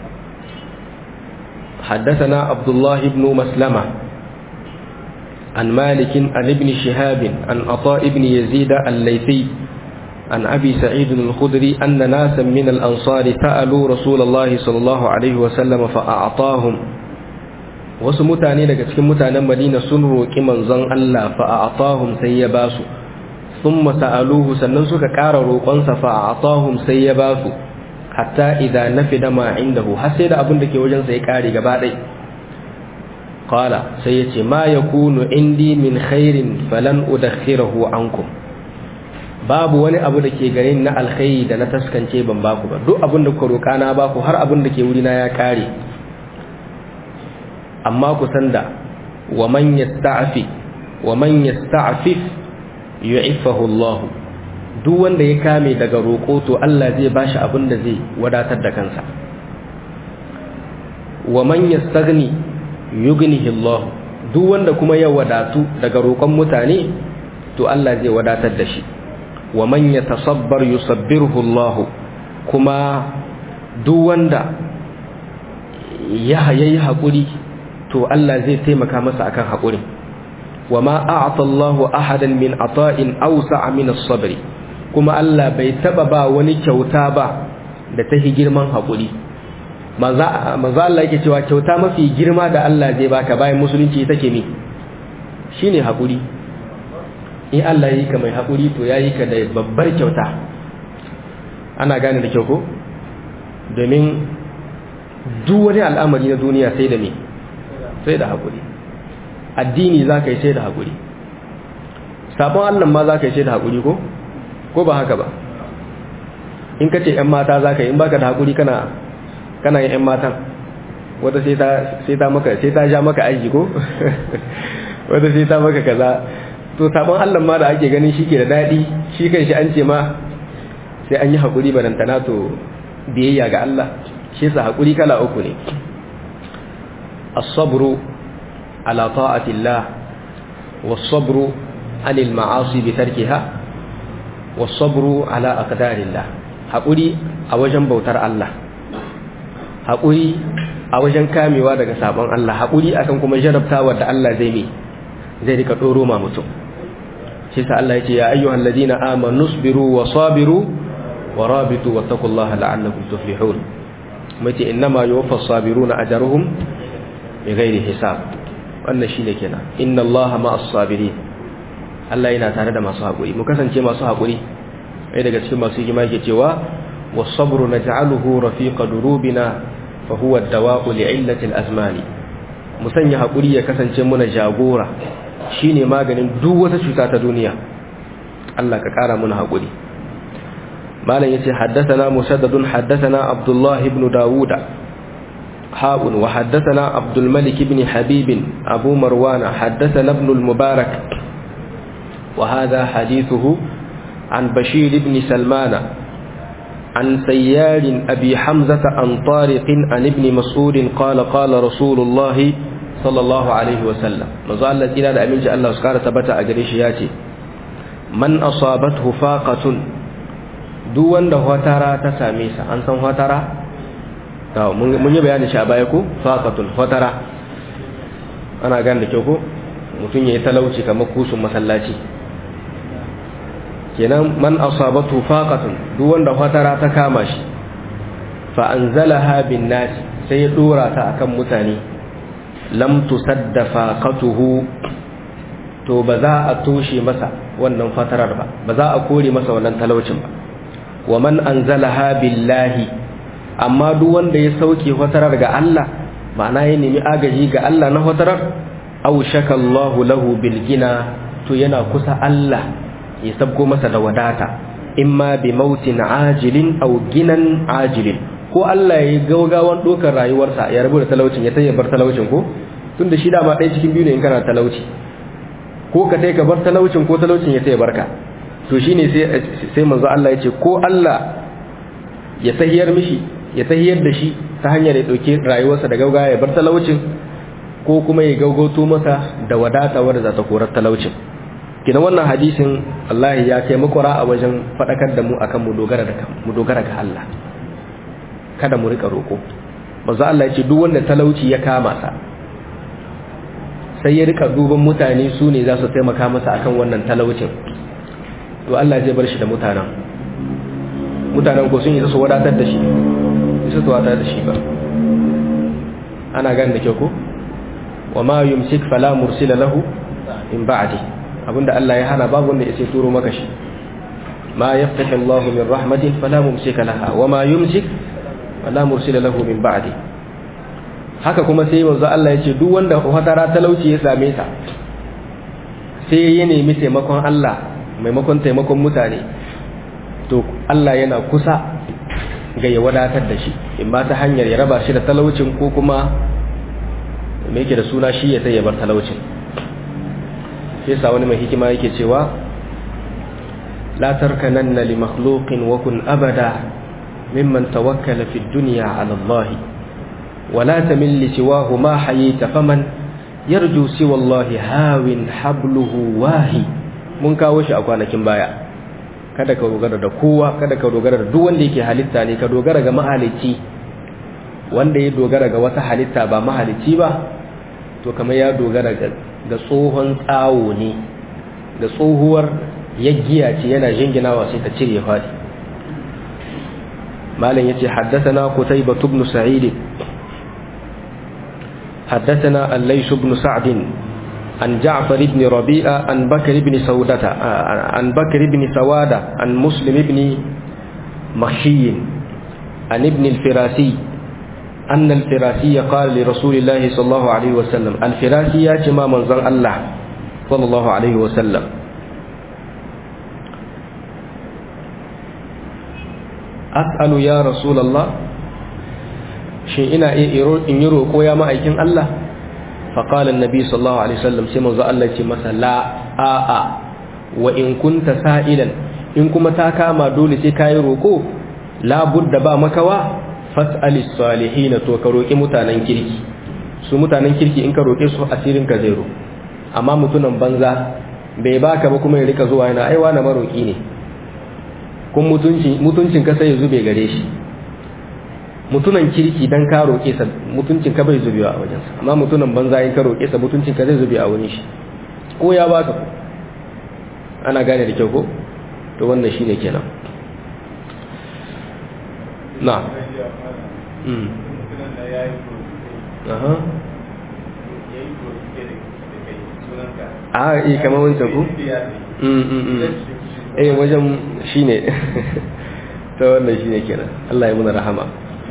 حدثنا عبد الله بن مسلمة عن مالك عن ابن شهاب عن عطاء بن يزيد الليثي عن أبي سعيد الخدري أن ناسا من الأنصار سألوا رسول الله صلى الله عليه وسلم فأعطاهم wasu mutane daga cikin mutanen Madina sun roƙi manzon Allah fa a'tahum sai ya basu thumma sa'aluhu sannan suka ƙara roƙonsa fa a'tahum sai ya basu hatta idza nafida ma indahu har sai da abin da ke wajen sa ya ƙare gaba ɗaya qala sai ya ce ma yakunu indi min khairin falan udakhirahu ankum babu wani abu da ke gare ni na alkhairi da na taskance ban baku ba duk abin da ku roƙa na baku har abin da ke wurina ya ƙare amma ku san da wa man yasta'fi wa man yasta'fif yu'iffahu Allah duk wanda ya kame daga roƙo to Allah zai bashi abin da zai wadatar da kansa wa man yastaghni yughnihi Allah duk wanda kuma ya wadatu daga roƙon mutane to Allah zai wadatar da shi wa man yatasabbar yusabbirhu Allah kuma duk wanda ya yayi hakuri to Allah zai taimaka masa akan haƙuri wa ma a'ata Allahu ahadan min ata'in awsa'a min as-sabr kuma Allah bai taba ba wani kyauta ba da ta girman haƙuri manzo Allah yake cewa kyauta mafi girma da Allah zai baka bayan musulunci take ne shine haƙuri in Allah yi ka mai haƙuri to yayi ka da babbar kyauta ana gane da kyau ko domin duk wani al'amari na duniya sai da me sai da haƙuri addini za ka yi sai da haƙuri sabon allah ma za ka yi sai da haƙuri ko ko ba haka ba in ka ce 'yan mata za ka yi in baka da haƙuri kana kana yin 'yan matan wata sai ta maka sai ta ja maka aiki ko wata sai ta maka kaza to sabon allah ma da ake ganin shi ke da daɗi shi kan shi an ce ma sai an yi haƙuri barantana to biyayya ga allah shi sa haƙuri kala uku ne الصبر على طاعة الله والصبر عن المعاصي بتركها والصبر على أقدار الله haƙuri a wajen bautar Allah haƙuri a wajen kamewa daga sabon Allah haƙuri akan kuma jarabtawa da Allah zai mi zai rika ɗoro ma mutum shi sa Allah ya ce ya ayyuhal ladina amanu sabiru wa sabiru wa rabitu wattaqullaha la'allakum tuflihun mace innama yuwaffas sabiruna ajruhum bighairi hisab wannan shine kenan inna allaha ma'as sabirin Allah yana tare da masu hakuri mu kasance masu hakuri ai daga cikin masu hikima yake cewa was-sabru naj'aluhu rafiqa durubina fa huwa ad-dawa'u li'illati al-azmani mu sanya hakuri ya kasance muna jagora shine maganin duk wata cuta ta duniya Allah ka kara muna hakuri malam yace haddathana musaddadun haddathana abdullah ibn dawuda حاء وحدثنا عبد الملك بن حبيب أبو مروان حدثنا ابن المبارك وهذا حديثه عن بشير بن سلمان عن سيار أبي حمزة عن طارق عن ابن مسعود قال قال رسول الله صلى الله عليه وسلم مزال الذين لا أمين جاء الله سكارة تبتع أجريش ياتي من أصابته فاقة دون ده وترى تساميسا أنسان وترى mun yi bayanin shi a baya ko faqatun fatara ana gan da kyau ko mutum yayi talauci kamar kusun masallaci kenan man asabatu faqatun duk wanda fatara ta kama shi fa anzalaha bin nas sai ya dora ta akan mutane lam tusadda faqatuhu to ba za a toshe masa wannan fatarar ba ba za a kore masa wannan talaucin ba wa man anzalaha billahi amma duk wanda ya sauke fatarar ga Allah ma'ana ya nemi agaji ga Allah na fatarar aw shakallahu lahu bil gina to yana kusa Allah ya sabgo masa da wadata imma bi mautin ajilin aw ginan ajilin ko Allah ya gaugawan dokar rayuwarsa ya rabu da talaucin ya tayyabar talaucin ko tunda shi da ma ɗaya cikin biyu ne in kana talauci ko ka tai ka bar talaucin ko talaucin ya tayyabar ka to shine sai sai manzo Allah ya ce ko Allah ya tahiyar mishi ya tahiyar da shi ta hanyar ya dauke rayuwarsa da gaugawa ya bar talaucin ko kuma ya gaugoto masa da wadata wadda za ta korar talaucin kina wannan hadisin Allah ya kai makwara a wajen fadakar da mu akan mu dogara da mu dogara ga Allah kada mu rika roko manzo Allah ya ce duk wanda talauci ya kama sa sai ya rika duban mutane su ne za su taimaka masa akan wannan talaucin to Allah zai bar shi da mutanen mutanen ko sun yi su wadatar da shi isa su wadatar da shi ba ana gan da kyau ko wa ma yumsik fala mursila lahu in ba'di abinda Allah ya hana babu wanda yake turo maka shi ma yaftahu Allah min rahmatin fala mumsika laha wa ma yumsik fala mursila lahu min ba'di haka kuma sai manzo Allah ya ce duk wanda hatara talauci ya same sa sai ya nemi taimakon Allah maimakon taimakon mutane to Allah yana kusa ga ya wadatar da shi in ba ta hanyar ya raba shi da talaucin ko kuma me yake da suna shi ya sai ya bar talaucin sai sa wani mai hikima yake cewa la tarkananna li makhluqin wa kun abada mimman tawakkala fi dunya ala Allah wa la tamil li siwahu ma hayita faman yarju siwa Allah hawin habluhu wahi mun kawo shi a kwanakin baya kada ka dogara da kowa kada ka dogara da duk wanda yake halitta ne ka dogara ga mahalicci wanda ya dogara ga wata halitta ba mahalicci ba to kamar ya dogara ga tsohon tsawo ne da tsohuwar yaggiya ce yana jinginawa sai ta cire fadi malam yace haddathana qutayba ibn sa'id haddathana al-lays ibn sa'd عن جعفر بن ربيعة عن بكر بن سودة عن بكر بن سوادة عن مسلم بن مخشي عن ابن الفراسي أن الفراسي قال لرسول الله صلى الله عليه وسلم الفراسي يا جماعة منزل الله صلى الله عليه وسلم أسأل يا رسول الله شيء إنا إن يرو قويا ما أيكن الله فقال النبي صلى الله عليه وسلم سيما الله مثلا لا آآ وإن كنت سائلا إن كما تاكاما دولي سيكاي روكو لا بد با مكوا فاسأل الصالحين تو كروكي متانن كيركي su mutanen kirki in ka roƙe su asirin ka zero amma mutunan banza bai baka ba kuma ya rika zuwa yana aiwa na maroƙi ne kun mutuncin ka sai ya zube gare shi mutunan kirki dan ka roƙe sa mutuncin ka bai zubewa a wajensa amma mutunan banza in ka roƙe sa mutuncin ka zai zube a wurin shi ko ya baka ko ana gane da kyau ko to wannan shine kenan na mm aha a yi kamar wancan ku mm mm mm eh wajen shine to wannan shine kenan Allah ya muna rahama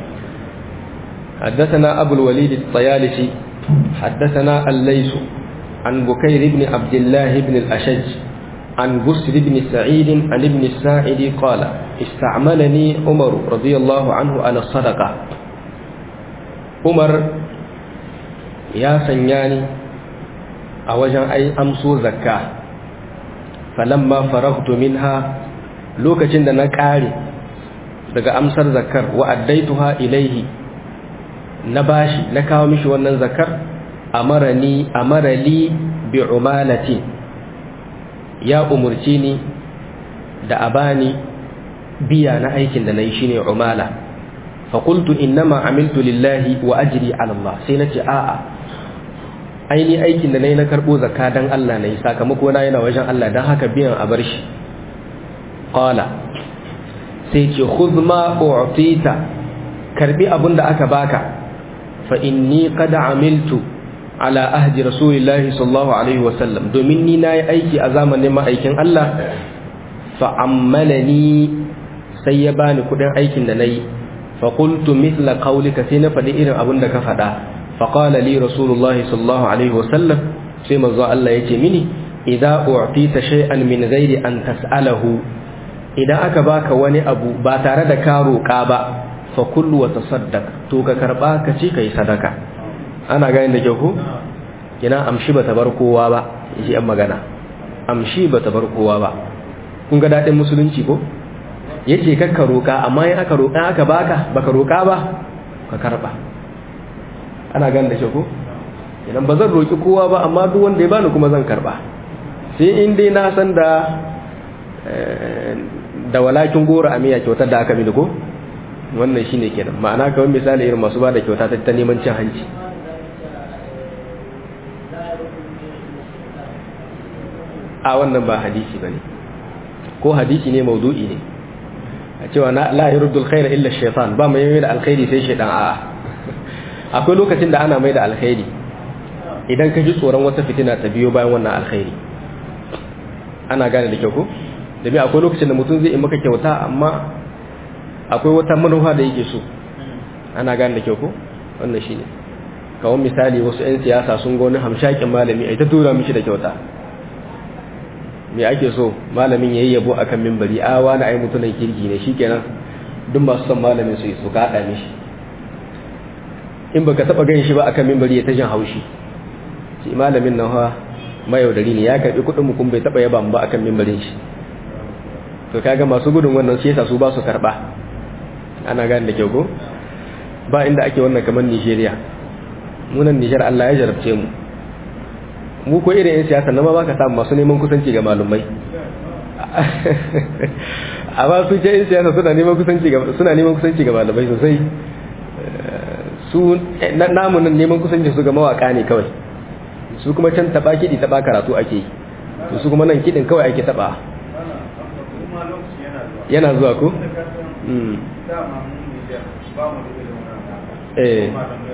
حدثنا أبو الوليد الطيالسي حدثنا الليث عن بكير بن عبد الله بن الأشج عن بسر بن سعيد عن ابن الساعد قال استعملني عمر رضي الله عنه على الصدقة umar ya sanya ni a wajen ai amso zakka falamma faragtu minha lokacin da na kare daga amsar zakkar wa addaituha ilaihi na bashi na kawo mishi wannan zakkar amarani amarali bi umalati ya umurci ni da abani biya na aikin da nayi shine umala fa qultu innama amiltu lillahi wa ajri ala Allah sai nace a'a aini aikin da nayi na karbo zakka dan Allah nayi sakamako na yana wajen Allah dan haka biyan a bar shi qala sai ce khudh ma u'tita karbi abinda aka baka fa inni qad amiltu ala ahdi rasulillahi sallallahu alaihi wasallam domin ni nayi aiki a zamanin ma'aikin Allah fa ammalani sai ya bani kudin aikin da nayi fa qultu mithla qawlika sai na faɗi irin abin da ka faɗa fa qala li rasulullahi sallallahu alaihi wasallam sai manzo Allah yace mini idza u'tita shay'an min ghairi an tas'alahu idan aka baka wani abu ba tare da ka roƙa ba fa kullu wa tasaddaq to ka karba ka ci kai sadaka ana ganin da kyau ko kina amshi bata bar kowa ba shi an magana amshi bata bar kowa ba kun ga dadin musulunci ko yace kakka roka amma in aka roka aka baka baka roka ba ka karba ana ganin da kyau ko idan ba zan roki kowa ba amma duk wanda ya bani kuma zan karba sai in dai na san da da walakin goro amiya kyautar da aka mini ko wannan shine kenan ma'ana kawai misali irin masu ba da kyauta ta neman cin hanci a wannan ba hadisi ba ne ko hadisi ne maudu'i ne a cewa na la yurdul khaira illa shaitan ba mai mai da alkhairi sai shaitan a'a akwai lokacin da ana mai da alkhairi idan ka ji tsoron wata fitina ta biyo bayan wannan alkhairi ana gane da kyau ko domin akwai lokacin da mutum zai yi maka kyauta amma akwai wata manufa da yake so ana gane da kyau ko wannan shine kawon misali wasu 'yan siyasa sun ga wani hamshakin malami a ta tura mishi da kyauta me ake so malamin yayi yabo akan mimbari a wani ai mutunan kirki ne shikenan duk masu son malamin su su kada mishi in baka taba ganin shi ba akan mimbari ya ta jin haushi shi malamin nan ha mayaudari ne ya karbi kudin mu kun bai taba yaba mu ba akan mimbarin shi to kaga masu gudun wannan shi yasa su ba su karba ana gane da kyau ko ba inda ake wannan kamar Nigeria munan Niger Allah ya jarabce mu mu ko irin yan siyasa na ma baka samu masu neman kusanci ga malumai amma su ce yan siyasa suna neman kusanci ga suna neman kusanci ga malumai sosai su namu nan neman kusanci su ga mawaka ne kawai su kuma can taba kidi taba karatu ake yi su kuma nan kidin kawai ake taba yana zuwa ko eh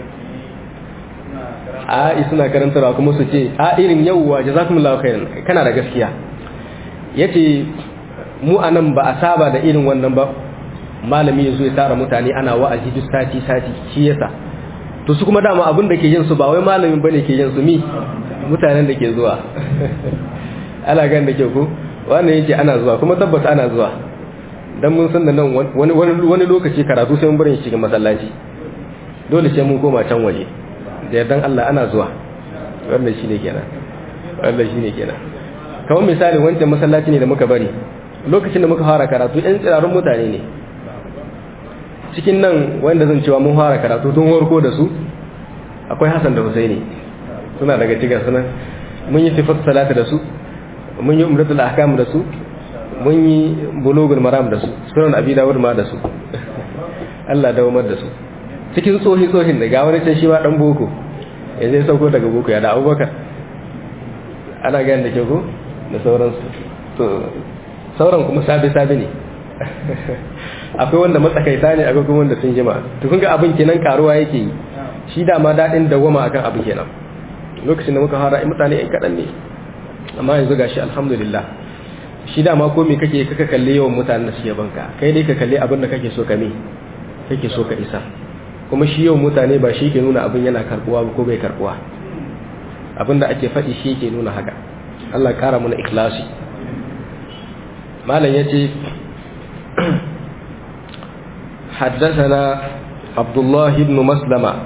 a suna karantarwa kuma su ce a irin yawwa jazakumullahu khairan kana da gaskiya yace mu anan ba a saba da irin wannan ba malami yazo ya tara mutane ana wa'azi duk sati sati shi yasa to su kuma dama abin da ke yin su ba wai malamin bane ke yin su mi mutanen da ke zuwa ana gan da ke ku wannan yake ana zuwa kuma tabbata ana zuwa dan mun san da nan wani wani lokaci karatu sai mun bari shi ga masallaci dole sai mun koma can waje da yardan Allah ana zuwa wannan shine kenan wannan shine kenan kamar misali wancan masallaci ne da muka bari lokacin da muka fara karatu ɗan tsirarun mutane ne cikin nan wanda zan cewa mun fara karatu tun warko da su akwai Hassan da Husaini suna daga cikin sunan mun yi sifat salata da su mun yi umratul ahkam da su mun yi bulugul maram da su sunan abi dawud ma da su Allah dawamar da su cikin tsohi tsohin da ga wani can shi ma dan boko yanzu ya sauko daga boko ya da abubakar ana gani da ke ko da sauransu to sauran kuma sabi sabi ne akwai wanda matsakaita ne akwai kuma wanda sun jima to kun ga abin kenan karuwa yake yi shi dama daɗin dawama akan abin kenan lokacin da muka fara mutane yan kaɗan ne amma yanzu gashi alhamdulillah shi dama ko me kake kaka kalle yawan mutanen da suke banka kai dai ka kalle abin da kake so ka me kake so ka isa kuma shi yawan mutane ba shi ke nuna abin yana karbuwa ko bai karbuwa abin da ake faɗi shi ke nuna haka Allah ƙara mana ikhlasi malam yace حدثنا عبد الله بن مسلمة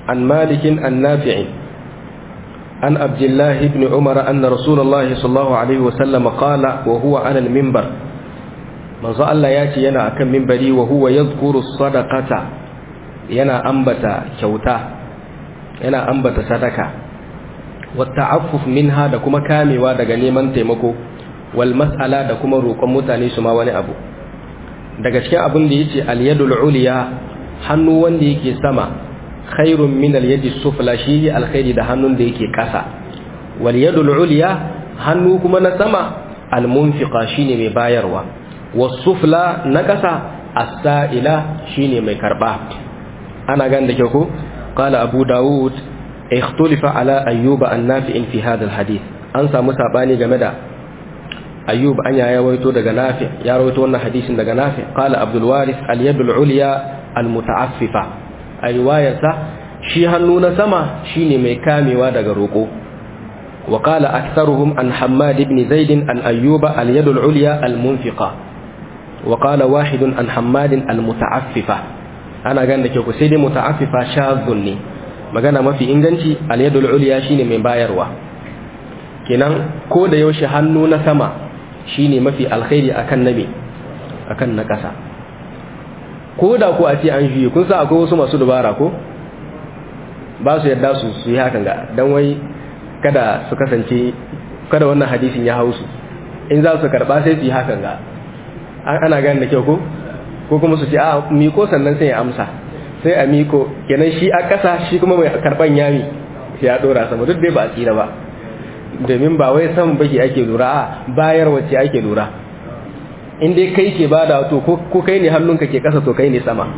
عن مالك النافع عن عبد الله بن عمر أن رسول الله صلى الله عليه وسلم قال وهو على المنبر من ظل الله ياتي ينا أكم منبري وهو يذكر الصدقة ينا أنبت كوتا ينا أنبت صدقة والتعفف منها دكما كامي ودغ نيمان تيمكو والمسألة دكما روكم متاني سما wani abu daga cikin abin da yace al-yadul ulya hannu wanda yake sama khairun min al-yadi sufla shi alkhairi da hannun da yake kasa wal yadul ulya hannu kuma na sama al-munfiqa shine mai bayarwa was sufla na kasa as-sa'ila shine mai karba ana gan da ke ko qala abu daud ikhtulifa ala ayyuba an-nafi'in fi hadha al-hadith an samu sabani game da ayyub an ya rawaito daga nafi ya rawaito wannan hadisin daga nafi qala abdul waris al yadul ulya al mutaaffifa a riwayarsa shi hannu na sama shine mai kamewa daga roko wa qala aktharuhum an hammad ibn zaid an ayyuba al yadul ulya al munfiqa wa qala wahid an hammad al mutaaffifa ana ganin da ke ku sai dai mutaaffifa shadhun ne magana mafi inganci al yadul ulya shine mai bayarwa kenan ko da yaushe hannu na sama shine mafi alkhairi akan nabi akan na ƙasa ko da ko a ce an juye kun sa akwai wasu masu dubara ko ba su yadda su su yi hakan ga dan wai kada su kasance kada wannan hadisin ya hausu in za su karba sai su yi hakan ga ana gane da kyau ko ko kuma su ce a miko sannan sai ya amsa sai a miko kenan shi a ƙasa shi kuma mai karban yami sai ya dora sama duk dai ba a tsira ba domin ba wai san baki ake lura a bayar wacce ake lura in dai kai ke bada to ko kai ne hannunka ke kasa to kai ne sama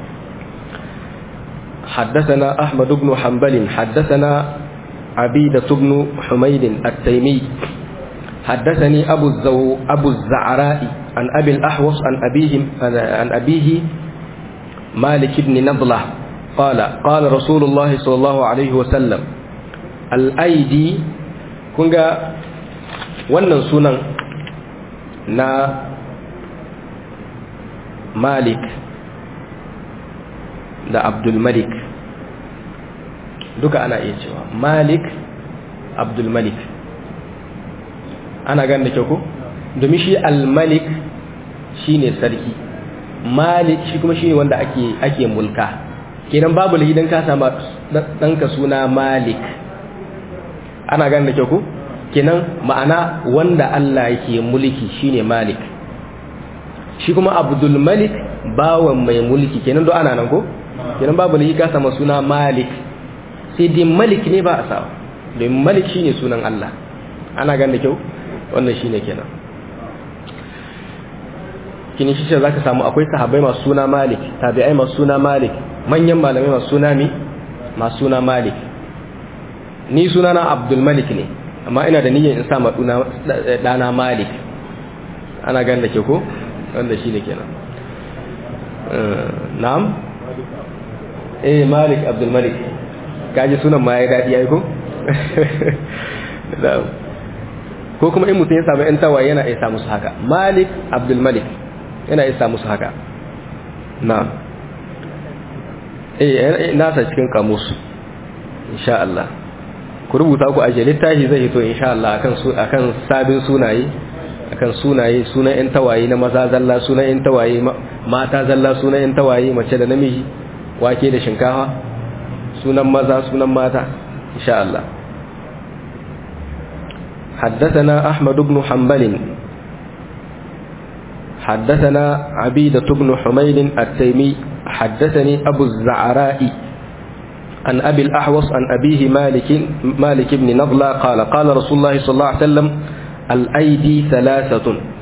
حدثنا أحمد بن حنبل حدثنا عبيدة بن حميد التيمي حدثني أبو الزو أبو الزعراء عن أبي الأحوص عن أبيه عن أبيه مالك بن نضلة قال قال رسول الله صلى الله عليه وسلم الأيدي kun ga wannan sunan na malik da abdulmalik duka ana iya cewa malik abdulmalik ana gan da kyau ko domin shi almalik shi ne sarki malik shi kuma shi ne wanda ake, ake mulka kenan babu lahidan ka sama ɗanka suna malik ana gan da kyau ko kenan ma'ana wanda Allah yake mulki shine malik shi kuma abdul malik bawan mai mulki kenan do ana nan ko kenan babu lahi ka sama suna malik sai dai malik ne ba a sawa domin malik shine sunan Allah ana gan da kyau wannan shine kenan kini shi za ka samu akwai sahabbai masu suna malik tabi'ai masu suna malik manyan malamai masu suna mi masu suna malik ni suna na abdul malik ne amma ina da niyyar in sa ma dana malik ana gan da ke ko wanda shi ne kenan na'am eh malik abdul malik kaji sunan ma ya daɗi ya yi ko ko kuma in mutum ya samu ‘yan tawaye yana isa musu haka malik abdul malik yana isa musu haka na eh nasa cikin kamus insha Allah ku rubuta ku aje littafi zai hito insha Allah akan su akan sabin sunaye akan sunaye sunan ‘yan tawaye na maza zalla sunan ‘yan tawaye mata zalla sunan ‘yan tawaye mace da namiji wake da shinkafa sunan maza sunan mata insha Allah حدثنا أحمد بن حنبل حدثنا عبيدة بن حميد التيمي حدثني أبو الزعراء عن أبي الأحوص عن أبيه مالك مالك بن نضلة قال قال رسول الله صلى الله عليه وسلم الأيدي ثلاثة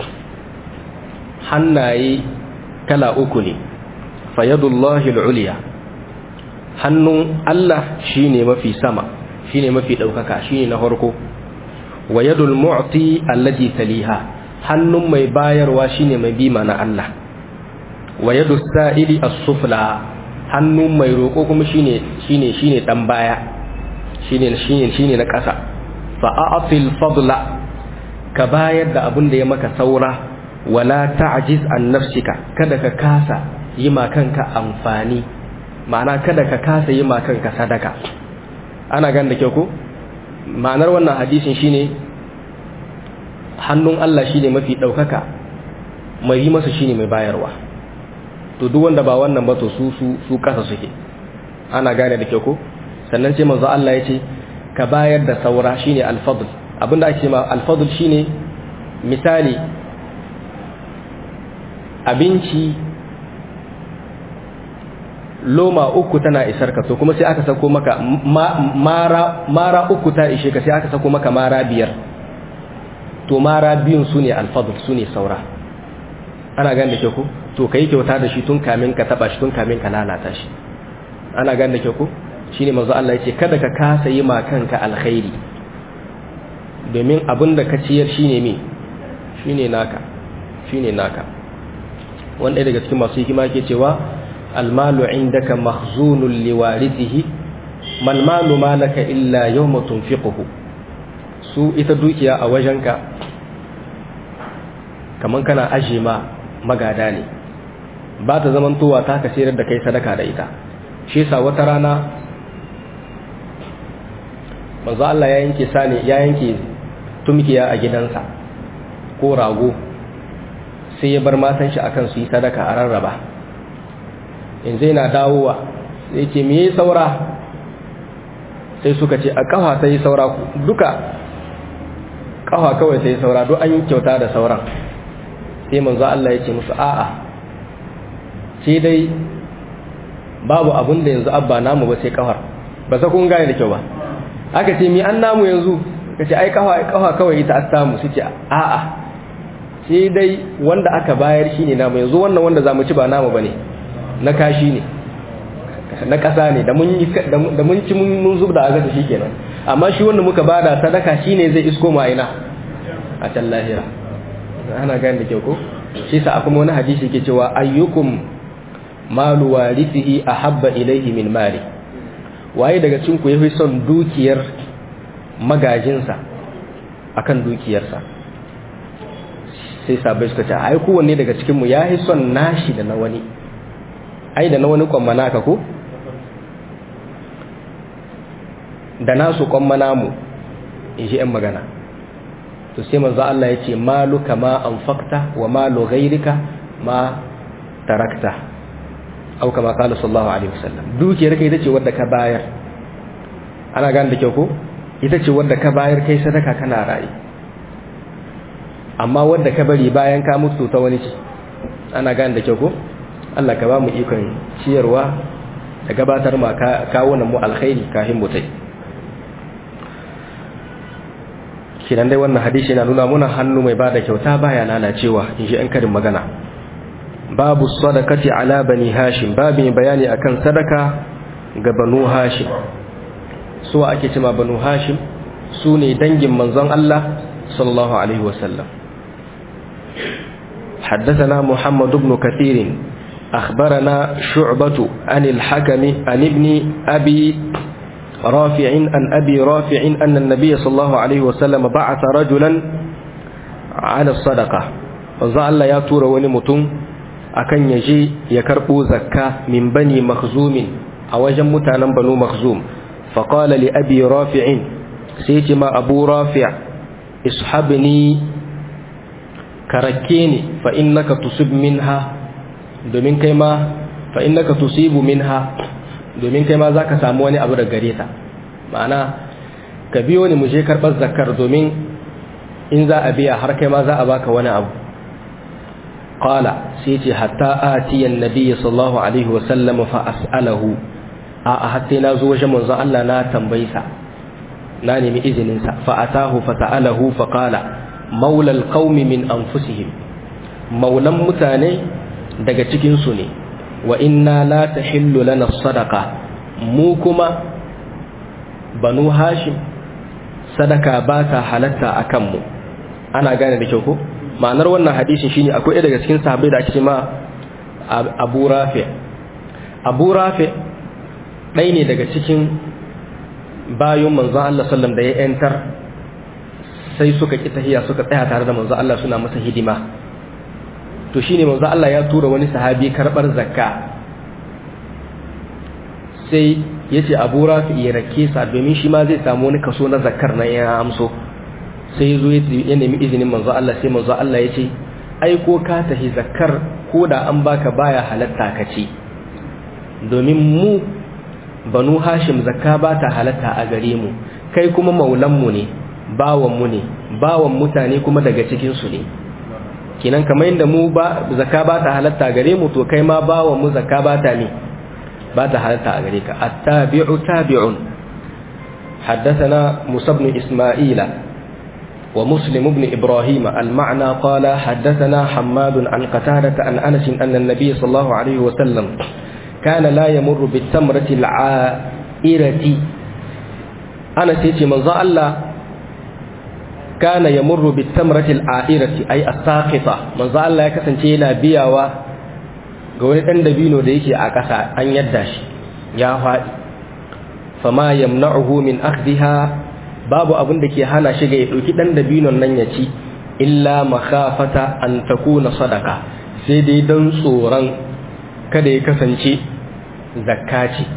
حناي كلا أكني فيد الله العليا hannun Allah shine mafi sama shine mafi ɗaukaka shine na farko wa yadul mu'ti allati taliha hannun mai bayarwa shine mai bima na Allah wa yadus sa'ili as-sufla hannun mai roko kuma shine shine shine dan baya shine shine shine na ƙasa fa a'til fadla ka bayar da abin da ya maka saura wala ta'jiz an nafsika kada ka kasa yi ma kanka amfani ma'ana kada ka kasa yi ma kanka sadaka ana gan da kyau ko ma'anar wannan hadisin shine hannun Allah shine mafi daukaka mai yi masa shine mai bayarwa to duk wanda ba wannan ba to su su su kasa suke ana gane da kyau ko sannan sai manzo Allah ya ce ka bayar da saura shine al-fadl abinda ake ma al-fadl shine misali abinci loma uku tana isar ka to kuma sai aka sako maka mara mara uku ta ishe ka sai aka sako maka mara biyar to mara biyun su ne al-fadl su ne saura ana gane da kyau ko to kai kyauta da shi tun kamin ka taba shi tun kamin ka lalata shi ana gane da kyau ko shine manzo Allah yace kada ka kasa yi ma kanka alkhairi domin abin da ka ciyar shine me shine naka shine naka wanda daga cikin masu hikima ke cewa almalu indaka mahzunun liwarithihi mal malu malaka illa yawma tunfiquhu su ita dukiya a wajenka kaman kana aje ma magada ne ba ta zamantowa ta ka sayar da kai sadaka da ita shi yasa wata rana manzo Allah ya yanke sani ya yanke tumkiya a gidansa ko rago sai ya bar matan shi akan su yi sadaka a rarraba in zai na dawowa sai ce me yi saura sai suka ce a kafa ta yi saura duka kafa kawai ta yi saura duk an yi kyauta da sauran sai manzo Allah ya ce musu a'a sai dai babu abin da yanzu abba namu ba sai kafar ba sa kun gane da kyau ba aka ce mi an namu yanzu ka ce ai kafa kafa kawai ita an samu su ce a'a sai dai wanda aka bayar shine namu yanzu wannan wanda zamu ci ba namu bane na kashi ne na kasa ne da mun da mun ci mun zubda a gasa shikenan amma shi wanda muka bada sadaka shine zai isko mu aina a can lahira ana gane da kyau ko shi sa akwai wani hadisi ke cewa ayyukum malu warithihi ahabba ilayhi min mali waye daga cikin ku yafi son dukiyar magajinsa akan dukiyarsa sai sabai suka ce ai kowanne daga cikin mu yafi son nashi da na wani ai da na wani kwammana ka ko da nasu kwammana mu in ji 'yan magana to sai manzo Allah ya ce malu kama anfaqta wa malu ghayrika ma tarakta au kama qala sallallahu alaihi wasallam dukiyar kai ita ce wadda ka bayar ana gane da kyau ko ita ce wadda ka bayar kai sadaka kana rayi amma wadda ka bari bayan ka mutu ta wani ce ana gane da kyau ko Allah ka ba mu ikon ciyarwa da gabatar ma kawo mu alkhairi kafin mu tai kinan dai wannan hadisi yana nuna muna hannu mai bada kyauta baya lalacewa in ji an karin magana babu sadakati ala bani hashim babu bayani akan sadaka ga banu hashim su ake cima banu hashim su ne dangin manzon Allah sallallahu alaihi wasallam حدثنا محمد بن كثير أخبرنا شعبة عن الحكم عن ابن أبي رافع عن أبي رافع أن النبي صلى الله عليه وسلم بعث رجلا على الصدقة وزعل يا تور ونمتم أكن يجي يكربو زكاة من بني مخزوم أو جمتانا بنو مخزوم فقال لأبي رافع سيتما أبو رافع اصحبني كركيني فإنك تصب منها domin kai ma fa innaka tusibu minha domin kai ma zaka samu wani abu da gare ta ma'ana ka biyo ni mu je karɓar zakar domin in za a biya har kai ma za a baka wani abu qala sai ce hatta atiyan nabiyyi sallallahu alaihi wa sallam fa as'alahu a a hatta na zo wajen manzon Allah na tambayi sa na nemi izinin sa fa atahu fa sa'alahu fa qala maula alqaumi min anfusihim maulan mutane daga cikin su ne wa inna la tahillu lana sadaqa mu kuma banu hashim sadaka ba ta halatta akan mu ana gane da kyau ko ma'anar wannan hadisin shine akwai daga cikin sahabbai da ake ma Abu Rafi Abu Rafi ɗaya ne daga cikin bayan manzon Allah sallam da ya yantar sai suka ki tahiya suka tsaya tare da manzon Allah suna masa hidima to shine manzon Allah ya tura wani sahabi karbar zakka sai yace Abu Rafi ya rake sa domin shi ma zai samu wani kaso na zakkar nan ya amso sai yazo ya nemi izinin manzo Allah sai manzo Allah yace ai ko ka tahi zakkar ko da an baka baya halatta ka ce domin mu banu hashim zakka ba ta halatta a gare mu kai kuma maulanmu ne bawanmu ne bawan mutane kuma daga cikinsu ne kinan kamar yadda mu ba zakka ba ta halatta gare mu to kai ma bawan mu zakka ba ta ne ba ta halatta a gare ka attabi'u tabi'un حدثنا موسى بن إسماعيل ومسلم بن إبراهيم المعنى قال حدثنا حماد عن قتادة عن أنس أن النبي صلى الله عليه وسلم كان لا يمر بالتمرة العائرة أنس يتي من الله كان يمر بالتمرة العائرة أي الساقطة من الله يكسن شينا بياوا قولي أن دبينو ديكي أكسا أن يدش يا فادي فما يمنعه من أخذها babu abin da ke hana shi ga ya ɗauki ɗan dabinon nan ya ci illa makafata an takuna sadaka sai dai don tsoron kada ya kasance zakkaci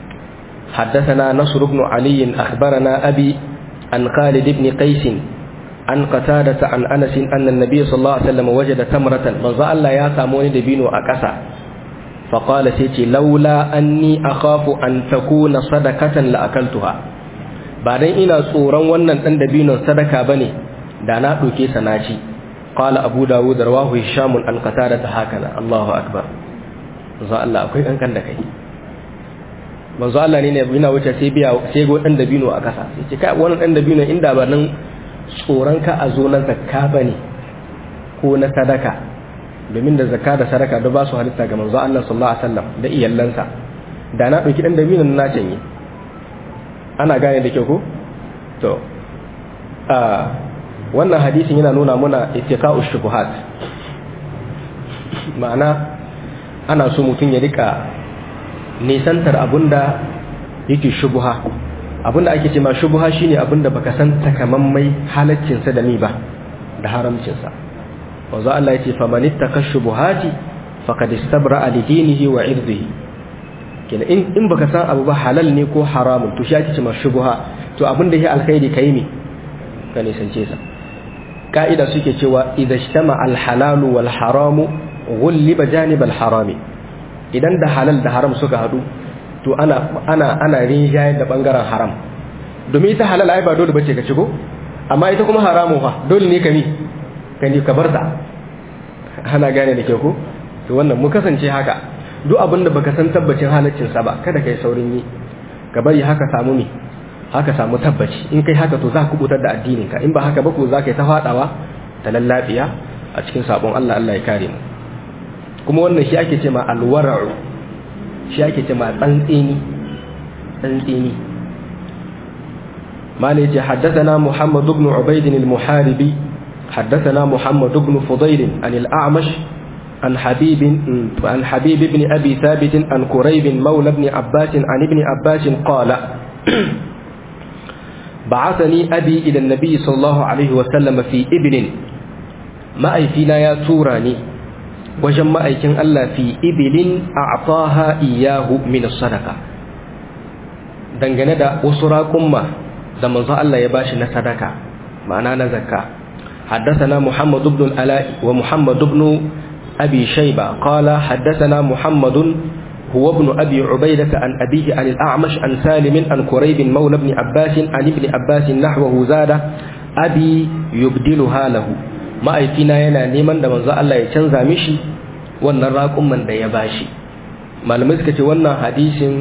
حدثنا نصر بن علي أخبرنا أبي عن خالد بن قيس عن قتادة عن أنس أن النبي صلى الله عليه وسلم وجد تمرة من ظل الله يا ساموني دبينو أكسا فقال سيتي لولا أني أخاف أن تكون صدقة لأكلتها بعدين إنا صورا ونن أن دبينو صدقة بني دانا دوكي سناشي قال أبو داود رواه هشام عن قتادة هكذا الله أكبر manzo Allah akwai kankan da kai manzo Allah ne ne yana wuce sai biya sai go dan dabino a kasa sai ce kai wannan dan dabino inda ba nan tsoron ka a zo na zakka bane ko na sadaka domin da zakka da sadaka da ba su halitta ga manzo Allah sallallahu alaihi wasallam da iyallansa da na dauki dan dabino na canye ana gane da kyau ko to a wannan hadisin yana nuna muna ittiqa'u shubuhat ma'ana ana so mutum ya rika nisantar abunda yake shubuha abunda ake ce ma shubuha shine abunda baka san takamammai halaccinsa da ni ba da haramcinsa wanzu Allah ya ce faman ittaka shubuhati faqad istabra li dinihi wa irdihi kina in in baka san abu ba halal ne ko haramun to shi ake ce ma shubuha to abunda yake alkhairi kai ne ka nisance sa ka'ida suke cewa idza ijtama al halalu wal haramu gulliba janib al-harami idan da halal da haram suka hadu to ana ana ana rinjaye da bangaren haram domin ita halal ai ba dole bace ka shigo amma ita kuma haramu fa dole ne ka ni ka ni ka barta ana gane da ke ko to wannan mu kasance haka duk abin da baka san tabbacin halaccin sa ba kada kai saurin yi ka bari haka samu mi haka samu tabbaci in kai haka to za ka kubutar da addinin ka in ba haka ba ko za ka yi ta fadawa ta lallabiya a cikin sabon Allah Allah ya kare mu kuma wannan shi ake ce ma alwara'u shi ake ce ma tsantsini tsantsini mala yace haddathana muhammad ibn ubayd al-muharibi haddathana muhammad ibn fudayl an al-a'mash عن حبيب عن حبيب بن ابي ثابت عن كريب مولى ابن عباس عن ابن عباس قال بعثني ابي الى النبي صلى الله عليه وسلم في ابن ما اي فينا يا توراني wajen ma'aikin Allah fi ibilin a ataha iyahu min sadaka dangane da wasu raƙumma da manzo Allah ya bashi na sadaka ma'ana na zakka حدثنا محمد بن الألاء ومحمد بن أبي شيبة قال حدثنا محمد هو ابن أبي عبيدة عن أبيه عن الأعمش عن سالم عن كريب مولى ابن عباس عن ابن عباس نحوه زاد أبي يبدلها له ma'aikina yana neman da manzo Allah ya canza mishi wannan raƙumman da ya bashi malamai suka ce wannan hadisin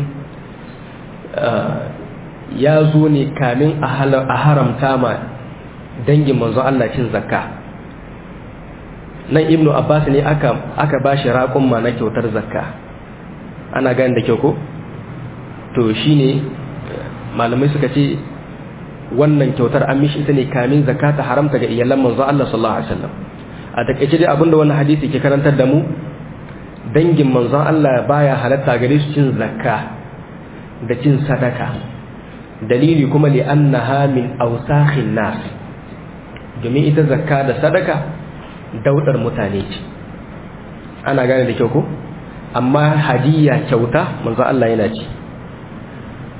ya zo ne kamin a haramta ma dangin manzo Allah cin zakka nan ibnu abbas ne aka aka bashi raƙumma na kyautar zakka ana gani da kyau ko to shine malamai suka ce wannan kyautar an mishi ita ne kamin zakata haramta ga iyalan manzo Allah sallallahu alaihi wasallam a takeice dai abinda wannan hadisi ke karantar da mu dangin manzon Allah baya halatta gare su cin zakka da cin sadaka dalili kuma li annaha min awsakhin nas domin ita zakka da sadaka daudar mutane ce ana gane da kyau ko amma hadiya kyauta manzo Allah yana ci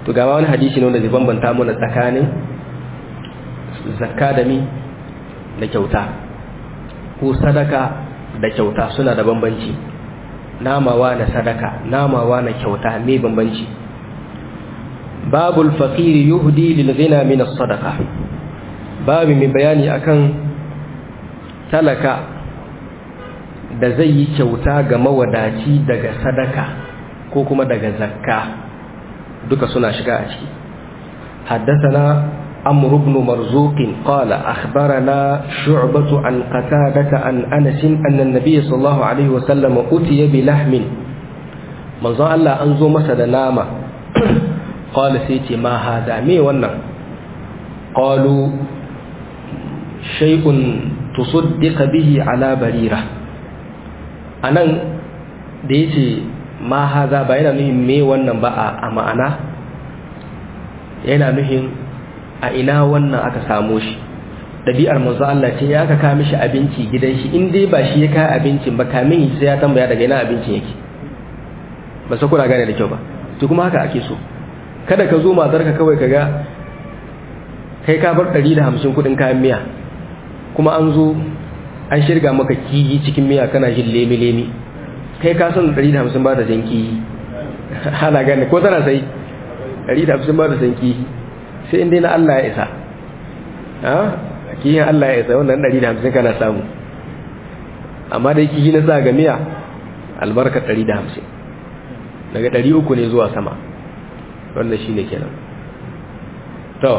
to ga wani hadisi ne wanda zai bambanta mana tsakanin zakka da mi da kyauta ko sadaka da kyauta suna da bambanci namawa na sadaka namawa na kyauta me bambanci babul faqiri yuhdi lil ghina min as-sadaqa babu mai bayani akan talaka da zai yi kyauta ga mawadaci daga sadaka ko kuma daga zakka duka suna shiga a ciki حدثنا عمرو بن مرزوق قال أخبرنا شعبة عن قتادة عن أنس أن النبي صلى الله عليه وسلم أتي بلحم من ظن الله أنزو مسد ناما قال سيتي ما هذا مي ونن قالوا شيء تصدق به على بريرة أنا ديتي ما هذا بين مي ونن بقى أما أنا yana nuhin a ina wannan aka samo shi ɗabi'ar manzo Allah ce ya aka kawo mishi abinci gidan shi in dai ba shi ya kawo abincin ba kamin sai ya tambaya daga ina abincin yake ba sa kuna gane da kyau ba to kuma haka ake so kada ka zo matar ka kawai kaga kai ka bar 150 kudin kayan miya kuma an zo an shirga maka kiyi cikin miya kana jin lemi lemi kai ka san 150 ba da jan kiyi ana gane ko tana sai 150 ba da jan kiyi sai inda na Allah ya isa kiyin Allah ya isa wannan 150 kana samu amma da kiyi na sa ga miya albarkar 150 daga 300 ne zuwa sama wannan shine kenan to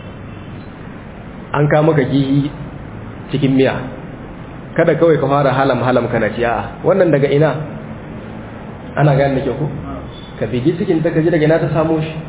an ka maka kiyi cikin miya kada kawai ka fara halam halam kana ci a'a wannan daga ina ana gane da ke ku ka bigi cikin ta kaji daga ina ta samo shi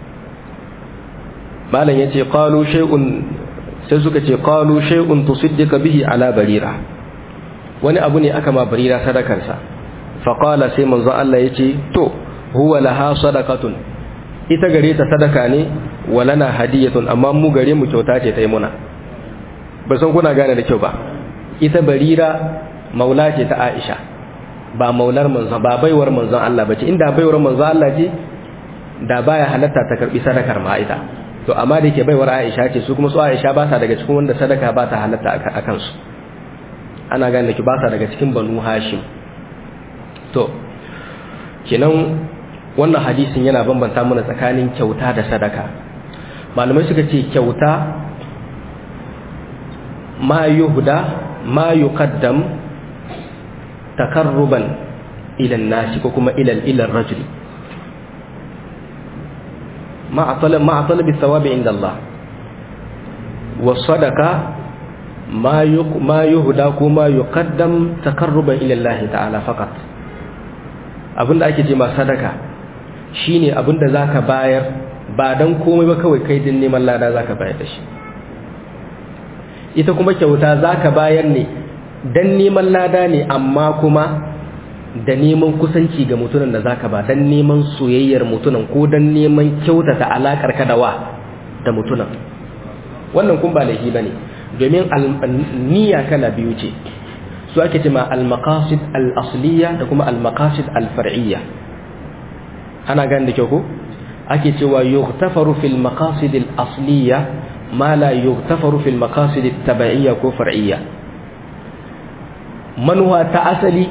malam yace qalu shay'un sai suka ce qalu shay'un tusaddiqa bihi ala barira wani abu ne aka ma barira sadakar sa fa qala sai manzo Allah yace to huwa laha sadaqatun ita gare ta sadaka ne walana hadiyatun amma mu gare mu kyauta ce ta yi muna ba san kuna gane da kyau ba ita barira maula ce ta Aisha ba maular manzon ba baiwar manzon Allah bace inda baiwar manzon Allah ce da baya halatta ta karbi sadakar ma ita to amma da yake baiwar Aisha ce su kuma su Aisha ba sa daga cikin wanda sadaka ba ta halatta a kansu ana gane da ki ba sa daga cikin Banu Hashim to kenan wannan hadisin yana bambanta mana tsakanin kyauta da sadaka malamai suka ce kyauta ma yuhda ma yuqaddam takarruban ila nasi ko kuma ila ila rajul ma talab ma talab thawabi inda Allah wa sadaqa ma yuq ma yuhda ko ma yuqaddam takarruban ila Allah ta'ala faqat abinda ake ce ma sadaka shine abinda zaka bayar ba dan komai ba kawai kai din neman lada zaka bayar da shi ita kuma kyauta zaka bayar ne dan neman lada ne amma kuma da neman kusanci ga mutunan da zaka ba dan neman soyayyar mutunan ko dan neman kyautata alakar ka da wa da mutunan wannan kun ba laifi bane domin niyya kala biyu ce su ake cewa al-maqasid al-asliya da kuma al-maqasid al-far'iyya ana gane da kyau ko ake cewa yughtafaru fil maqasid al-asliya ma la yughtafaru fil maqasid at-tabi'iyya ko far'iyya manuwa ta asali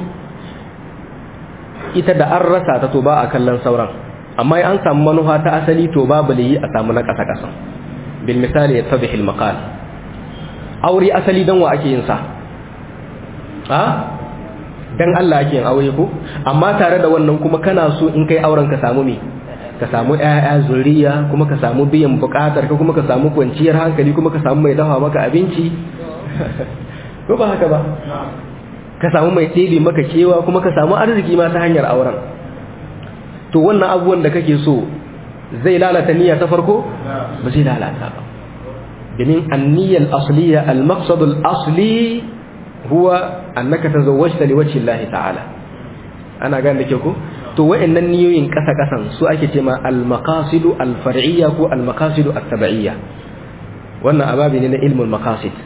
ita da an rasa ta to ba a kallon sauran amma an samu manuwa ta asali to babu liyi a samu na ƙasa ƙasa bil misali yattadhi al maqal aure asali dan wa ake yin sa a dan Allah ake yin aure ko amma tare da wannan kuma kana so in kai auren ka samu me ka samu ƴaƴa zuriya kuma ka samu biyan buƙatar ka kuma ka samu kwanciyar hankali kuma ka samu mai dafa maka abinci ko ba haka ba ka samu mai ɗebe maka kewa kuma ka samu arziki ma ta hanyar auren to wannan abubuwan da kake so zai lalata niyya ta farko ba zai lalata ba domin anniyyar asliya al-maqsadul asli huwa annaka tazawwajta liwajhi Allah ta'ala ana gane da ke ko to wa'annan niyoyin kasa kasan su ake cewa al-maqasidu al-far'iyya ko al-maqasidu at-tabi'iyya wannan ababi ne na ilmul maqasid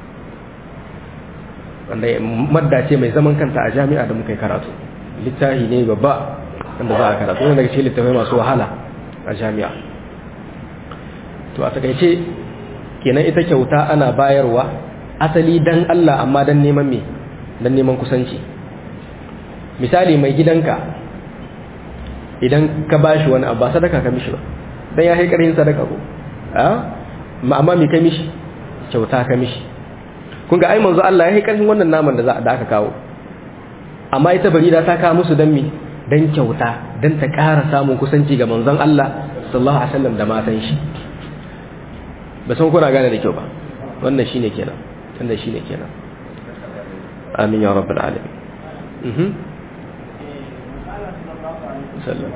wanda madda ce mai zaman kanta a jami'a da muka yi karatu littafi ne babba wanda za a karatu wanda daga cikin littafai masu wahala a jami'a to a takaice kenan ita kyauta ana bayarwa asali dan Allah amma dan neman me dan neman kusanci misali mai gidanka idan ka bashi wani abu ba sadaka ka mishi ba dan ya kai karhin sadaka ko a amma me kai mishi kyauta ka mishi kun ga ai manzo Allah ya kai karhin wannan naman da za da aka kawo amma ita barira ta kawo musu dan me dan kyauta dan ta ƙara samun kusanci ga manzon Allah sallallahu alaihi wasallam da matan shi ba san kuna gane da kyau ba wannan shine kenan wannan shine kenan amin ya rabbal alamin mhm sallam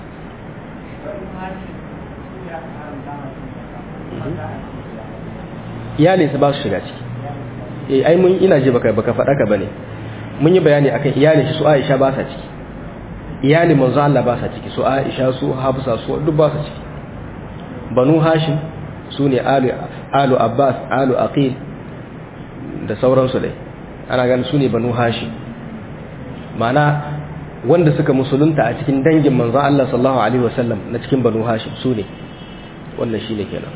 iyalin su ba su shiga ciki eh ai mun ina ji baka baka faɗa ka bane mun yi bayani akan iyalin shi su Aisha ba sa ciki iyalin manzo Allah ba sa ciki su Aisha su Hafsa su duk ba sa ciki Banu Hashim su ne alu alu Abbas alu Aqil da sauransu dai ana ganin su ne Banu Hashim mana wanda suka musulunta a cikin dangin manzo Allah sallallahu alaihi wasallam na cikin Banu Hashim su ne wannan shine kenan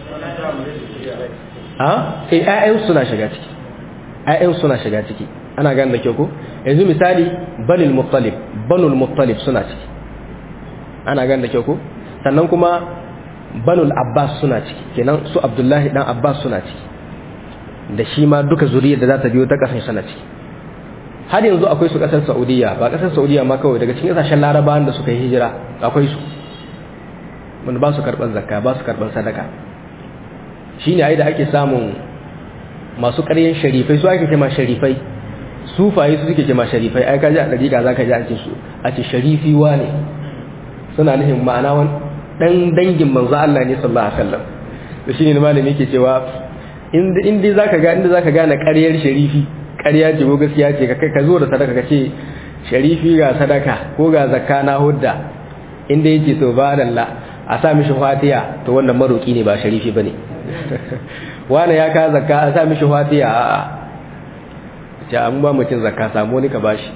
a sai ƴaƴan suna shiga ciki ƴaƴan suna shiga ciki ana gane da kyau ko yanzu misali banul muttalib banul muttalib suna ciki ana gane da kyau ko sannan kuma banul abbas suna ciki kenan su abdullahi dan abbas suna ciki da shi ma duka zuriyar da za ta biyo ta kasan suna ciki har yanzu akwai su kasar saudiya ba kasar saudiya ma kawai daga cikin kasashen larabawan da suka yi hijira akwai su wanda ba su karɓar zakka ba su karɓar sadaka shine ai da ake samun masu ƙaryen sharifai su ake kema sharifai sufaye su suke kema sharifai ai kaji a dariƙa zaka ji an ce su a ce sharifi ne suna nufin ma'ana wani dan dangin manzo Allah ne sallallahu alaihi wasallam to shine malami yake cewa inda inda zaka ga inda zaka gane ƙaryar sharifi ƙarya ce ko gaskiya ce ka kai ka zo da sadaka ka ce sharifi ga sadaka ko ga zakka na hudda inda yake to ba dalla a sa mishi fatiya to wannan maroki ne ba sharifi bane wani ya ka zakka a sa mishi fatiya a a ce an ba mutum zakka samu wani ka bashi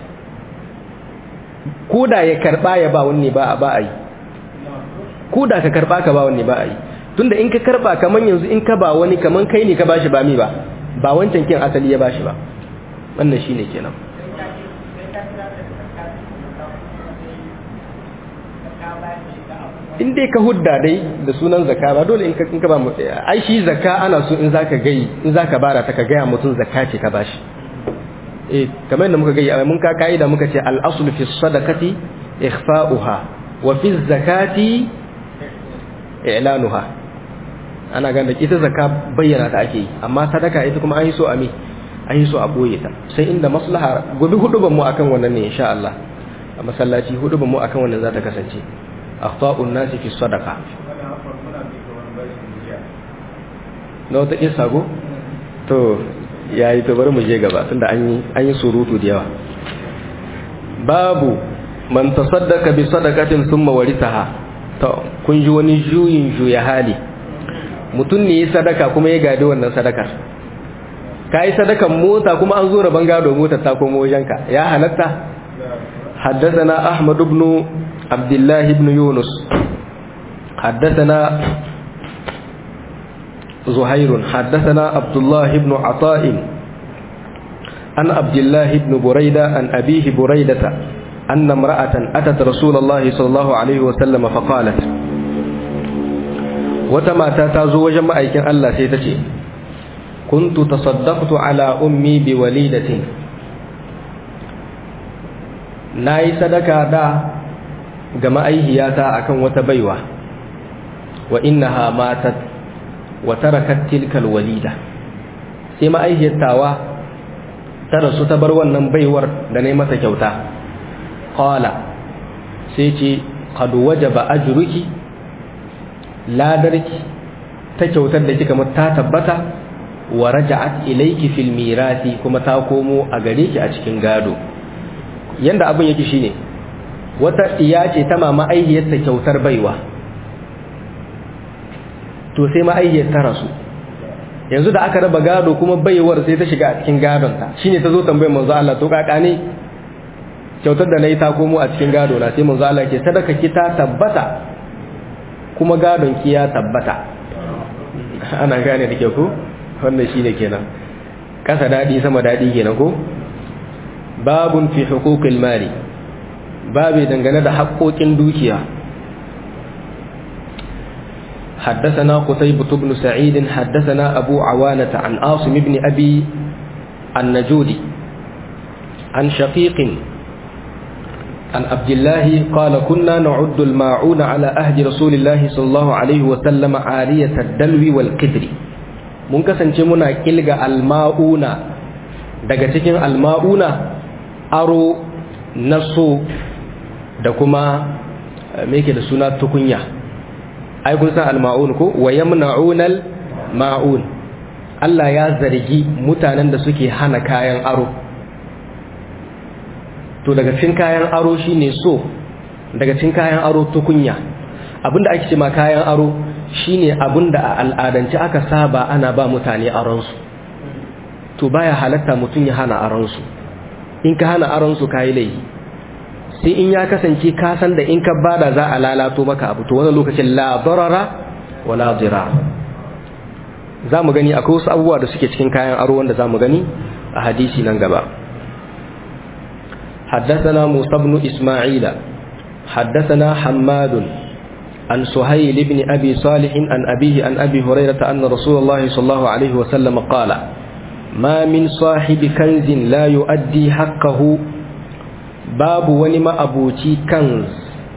ko da ya karba ya ba wani ba a ba a yi ko da ka karba ka ba wani ba a yi tunda in ka karba kaman yanzu in ka ba wani kaman kai ne ka bashi ba mi ba ba wancan kin asali ya bashi ba wannan shine kenan in dai ka hudda dai da sunan zakka ba dole in ka in ka ba mu ai shi zakka ana so in zaka gai in zaka bara ta ka gaya mutum zakka ce ka bashi eh kamar yadda muka gai mun ka kaida muka ce al aslu fi sadaqati ikhfa'uha wa fi zakati i'lanuha ana ganin ita zakka bayyana ta ake yi amma sadaka ita kuma an yi so a me an yi so a boye ta sai inda maslaha gobe huduban mu akan wannan ne insha Allah a masallaci huduban mu akan wannan za ta kasance akhta'un nasi fi sadaqa na wata kisa go to yayi to bari mu je gaba tunda an yi an yi surutu da yawa babu man tasaddaqa bi sadaqatin thumma warithaha to kun ji wani juyin juya hali mutum ne yi sadaka kuma ya gadi wannan sadakar ka yi sadakan mota kuma an zo rabon gado motar ta komo wajenka ya halatta حدثنا أحمد بن عبد الله بن يونس حدثنا زهير حدثنا عبد الله بن عطاء عن عبد الله بن بريدة عن أبيه بريدة أن امرأة أتت رسول الله صلى الله عليه وسلم فقالت وتما تاتازو وجمع أيكن الله سيتشي كنت تصدقت على أمي بوليدة ناي صدقة دا جمع أيهياتا أكن وتبيوة وإنها ماتت وتركت تلك الوليدة سيما أيهيتاوا ترسو تبروا النبيور دنيمة كوتا قال سيتي قد وجب أجرك لا درك تكوتا لكي ta tabbata. wa raja'at ilayki fil mirasi kuma ta komo a gare ki a cikin gado yanda abin yake shine wata iya ce ta mama aihiyar ta kyautar baiwa to sai ma aihiyar ta rasu yanzu da aka raba gado kuma baiwar sai ta shiga a cikin gadon ta shine ta zo tambayar manzo Allah to kaka ne kyautar da nayi ta komo a cikin gado na sai manzo Allah ke sadaka ki ta tabbata kuma gadon ki ya tabbata ana gane da ke ko wannan shine kenan kasa dadi sama dadi kenan ko babun fi huquqil mali babu dangane da haƙoƙin dukiya حدثنا قتيبة بن سعيد حدثنا أبو عوانة عن عاصم بن أبي النجودي عن شقيق عن عبد الله قال كنا نعد الماعون على أهد رسول الله صلى الله عليه وسلم عارية الدلو والقدر mun kasance muna kilga alma'una daga cikin alma'una aro na so da kuma me yake da suna tukunya ai kun san alma'un ko wa yamna'unal ma'un Allah ya zargi mutanen da suke hana kayan aro to daga cikin kayan aro shine so daga cikin kayan aro tukunya abinda ake cewa kayan aro shine abinda a al'adance aka saba ana ba mutane aron su to baya halatta mutun ya hana aron su in ka hana aron su kai laifi sai in ya kasance ka san da in ka bada za a lalato maka abu to wannan lokacin la darara wala dirar za mu gani akwai wasu abubuwa da suke cikin kayan aro wanda za mu gani a hadisi nan gaba حدثنا موسى بن إسماعيل حدثنا حماد عن سهيل بن أبي صالح عن أبيه عن أبي هريرة أن رسول الله صلى الله عليه وسلم قال ما من صاحب كنز لا يؤدي حقه باب ونما أبوتي كنز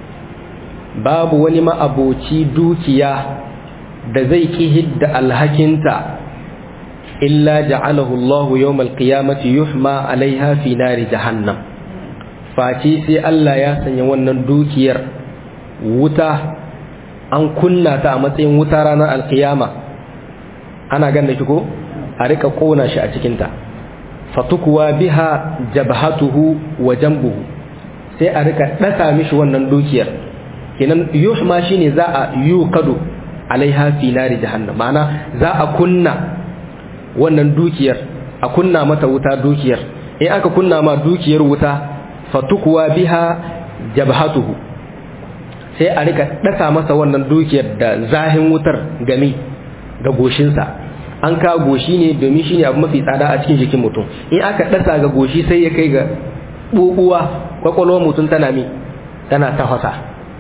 باب ونما أبوتي دوكيا da zai ki hidda alhakinta illa ja'alahu Allah yawmal qiyamati yuhma alaiha fi nari jahannam face sai Allah ya sanya wannan dukiyar wuta an kunna ta a matsayin wuta ranar alkiyama ana ganda shi ko a rika kona shi a cikinta fatukuwa biha jabhatuhu wa jambuhu sai a rika dasa mishi wannan dukiyar kenan yuhma shine za a yuqadu alaiha fi nari jahannam ma'ana za a kunna wannan dukiyar a kunna mata wuta dukiyar in aka kunna ma dukiyar wuta fatukuwa biha jabhatuhu sai a rika dasa masa wannan dukiyar da zahin wutar gami ga goshinsa an ka goshi ne domin shine abu mafi tsada a cikin jikin mutum in aka dasa ga goshi sai ya kai ga bubuwa kwakwalwar mutum tana mi tana tafasa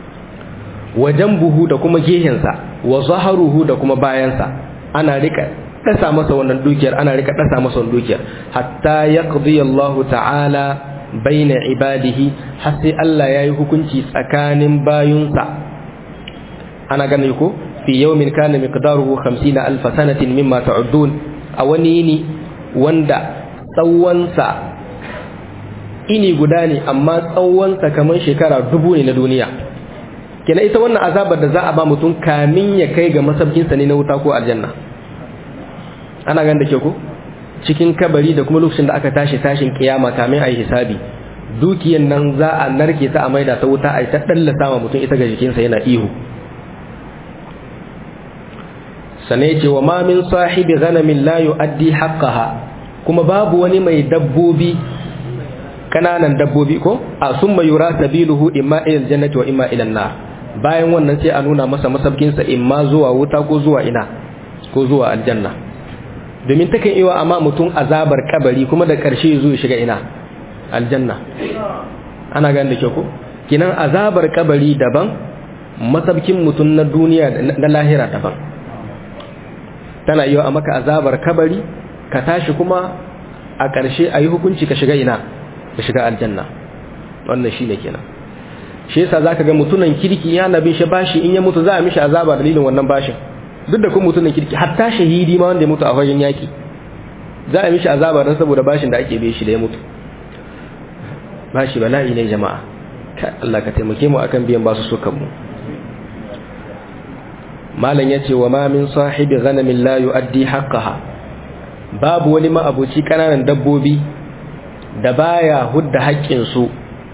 wajen buhu da kuma gehensa wa zaharuhu da kuma bayansa ana rika dasa masa wannan dukiyar ana rika dasa masa wannan dukiyar hatta yaqdi Allah ta'ala baina ibadihi har sai Allah yayi hukunci tsakanin bayunsa ana gane ko fi yawmin kana miqdaruhu 50 alf sanatin mimma ta'uddun a wani yini wanda tsawonsa ini guda ne amma tsawonsa kamar shekara dubu ne na duniya kenan ita wannan azabar da za a ba mutum kamin ya kai ga masabkinsa ne na wuta ko aljanna ana gan da ke ko cikin kabari da kuma lokacin da aka tashi tashin kiyama kamin a yi hisabi dukiyan nan za a narke ta a maida ta wuta a yi ta dallasa wa mutum ita ga jikinsa yana ihu sane ce wa ma min sahibi ghanamin la yu'addi haqqaha kuma babu wani mai dabbobi kananan dabbobi ko a summa yura sabiluhu imma ila aljannati wa imma ila an-nar bayan wannan sai a nuna masa masabkinsa imma zuwa wuta ko zuwa ina ko zuwa aljanna domin takan iwa amma mutum azabar kabari kuma da ƙarshe zo ya shiga ina aljanna ana gani da ke ko kinan azabar kabari daban masabkin mutum na duniya na lahira daban tana yiwa a maka azabar kabari ka tashi kuma a ƙarshe a yi hukunci ka shiga ina ka shiga aljanna wannan shi ne kenan shi yasa za ka ga mutunan kirki ya nabi shi bashi in ya mutu za a mishi azaba dalilin wannan bashin duk da kuma mutunan kirki hatta shahidi ma wanda ya mutu a fagen yaki za a mishi azaba don saboda bashin da ake bai shi da ya mutu bashi bala'i ne jama'a Allah ka taimake mu akan biyan basu sukan mu malam yace wa ma min sahibi ghanamin la yu'addi haqqaha babu wani ma'abuci kananan dabbobi da baya hudda haƙƙin su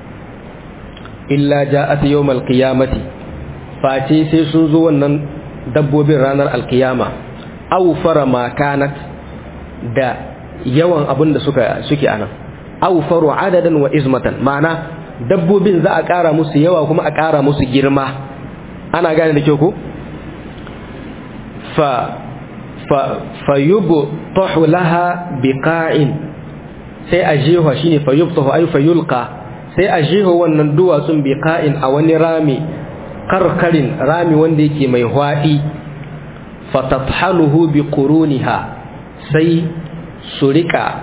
illa ja'at yawmal qiyamati face sai sun zo wannan dabbobin ranar alkiyama aw fara ma kanat da yawan abin da suka suke anan aw faru adadan wa izmatan ma'ana dabbobin za a ƙara musu yawa kuma a ƙara musu girma ana gane da kyau ko fa fayubtahu laha biqa'in sai a jefa shine fayubtahu ay fayulqa sai a jefa wannan duwatsun biqa'in a wani rami karkarin rami wanda yake mai hwadi fatathaluhu biquruniha sai su rika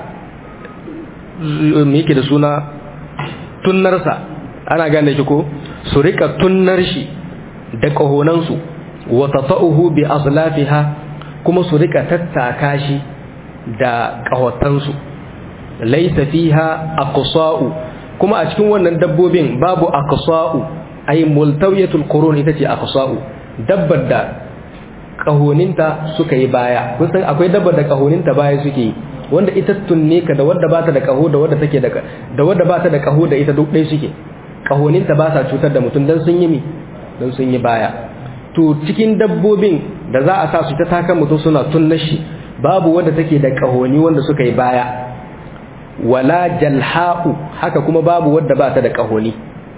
me yake da suna tunnarsa ana gane shi ko su rika tunnar shi da kahonansu wa tata'uhu bi aslafiha kuma su rika tattaka shi da kahotansu laysa fiha aqsa'u kuma a cikin wannan dabbobin babu aqsa'u ay multawiyatul qurun ita ce aqsa'u dabbar da kahoninta suka yi baya kun san akwai dabbar da kahoninta baya suke wanda ita tunne ka da wadda bata da kaho da wadda take da da wadda bata da kaho da ita duk ɗaya suke kahoninta ba sa cutar da mutum dan sun yi mi dan sun yi baya to cikin dabbobin da za a sa su ta takan mutum suna tunna shi babu wadda take da kahoni wanda suka yi baya wala jalha'u haka kuma babu wadda ba ta da kahoni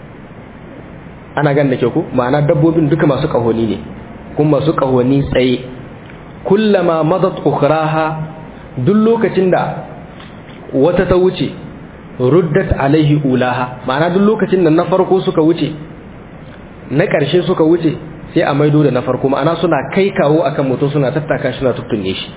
ana gan da ke ku ma'ana dabbobin duka masu kahoni ne kuma masu kahoni tsaye kullama madat ukhraha duk lokacin da wata ta wuce ruddat alaihi ulaha ma'ana duk lokacin da na farko suka wuce na ƙarshe suka wuce sai a maido da na farko ma'ana suna kai kawo akan mutum suna tattaka shi suna tuttunne shi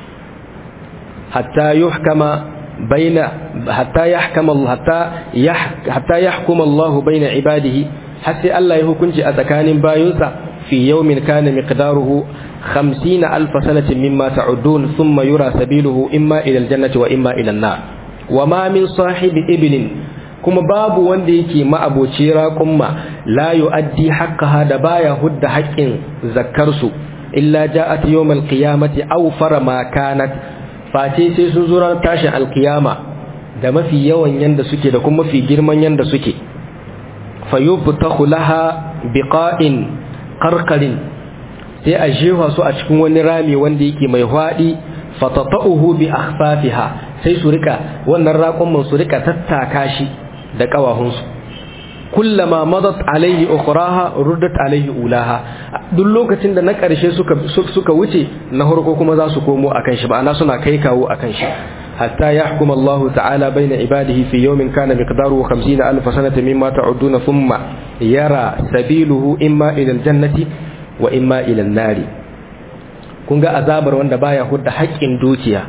hatta yuhkama baina hatta yahkama hatta hatta yahkuma Allah baina ibadihi har sai Allah ya hukunci a tsakanin bayinsa fi yawmin kana miqdaruhu 50 alf sanatin mimma ta'udun thumma yura sabiluhu imma ila aljannati wa imma ila an-nar wa ma min sahibi iblin kuma babu wanda yake ma'aboci raƙumma la yu'addi haqqaha da baya hudda haƙƙin zakkarsu illa ja'at yawmal qiyamati aw fara ma kanat face sai sun zura tashin alkiyama da mafi yawan yanda suke da kuma mafi girman yanda suke fayubtahu laha biqa'in qarqarin sai a jefa su a cikin wani rami wanda yake mai hwadi fatata'uhu bi akhfafiha sai su rika wannan raƙon su rika tattaka shi da ƙawahunsu kullama madat alaihi ukhraha ruddat alaihi ulaha duk lokacin da na ƙarshe suka suka wuce na farko kuma za su komo akan shi ma'ana suna kai kawo akan shi hatta yahkum Allah ta'ala baina ibadihi fi yawmin kana miqdaruhu 50 alf sanata mimma ta'uduna thumma yara sabiluhu imma ila aljannati wa imma ila an-nari kun ga azabar wanda baya hudda haƙƙin dukiya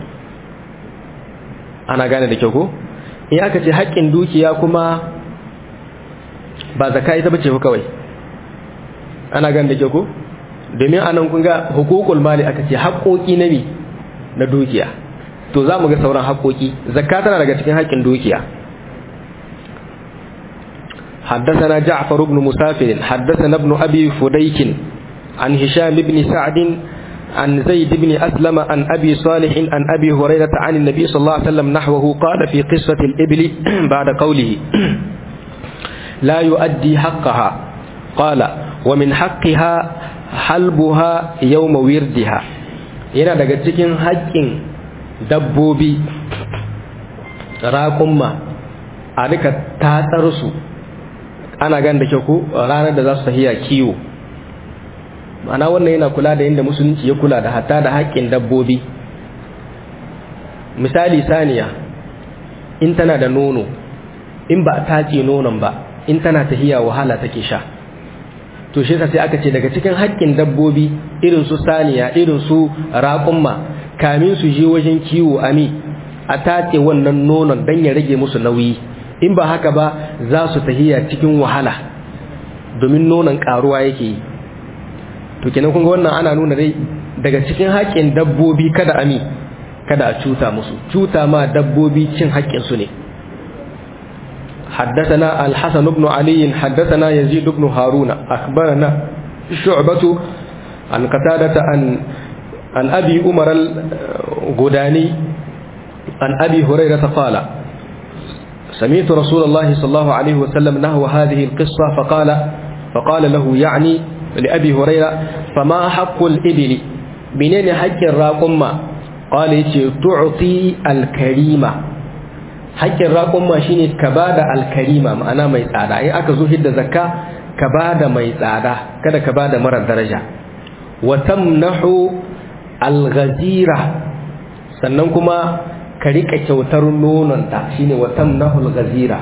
ana gane da kyau ko in aka ce haƙƙin dukiya kuma ba zaka ita bace kawai ana gane da kyau ko domin anan kun ga hukukul mali aka ce haƙoƙi na mi na dukiya to za mu ga sauran haƙoƙi zakka tana daga cikin haƙƙin dukiya حدثنا جعفر بن مسافر حدثنا ابن أبي فديك عن هشام بن سعد عن زيد بن أسلم عن أبي صالح عن أبي هريرة عن النبي صلى الله عليه وسلم نحوه قال في قصة الإبل بعد قوله لا يؤدي حقها قال ومن حقها حلبها يوم وردها yana daga cikin haƙƙin dabbobi raƙumma a rika tatsar su ana gan da ke ku ranar da za su tafiya kiwo ma'ana wannan yana kula da yadda musulunci ya kula da hatta da haƙƙin dabbobi misali saniya in tana da nono in ba a tace nonon ba in tana tahiya wahala take sha to shi sai aka ce daga cikin haƙƙin dabbobi irin su saniya irin su raƙumma kamin su je wajen kiwo ami a tace wannan nonon dan ya rage musu nauyi in ba haka ba za su tahiya cikin wahala domin nonon ƙaruwa yake yi to kenan kun ga wannan ana nuna dai daga cikin haƙƙin dabbobi kada ami kada a cuta musu cuta ma dabbobi cin haƙƙin su ne حدثنا الحسن بن علي حدثنا يزيد بن هارون أخبرنا شعبة عن قتادة عن عن أبي عمر الغداني عن أبي هريرة قال سمعت رسول الله صلى الله عليه وسلم نحو هذه القصة فقال فقال له يعني لأبي هريرة فما حق الإبل منين حق الراقمة قال تعطي الكريمة حق الراقمة شيني كبادة الكريمة معنا ما يسعدا إيه أكزو هيد زكاة كبادة ما يسعدا كذا كبادة مرة درجة وتمنح al-ghazira sannan kuma ka rika kyautar nononta shine wa tamnahul ghazira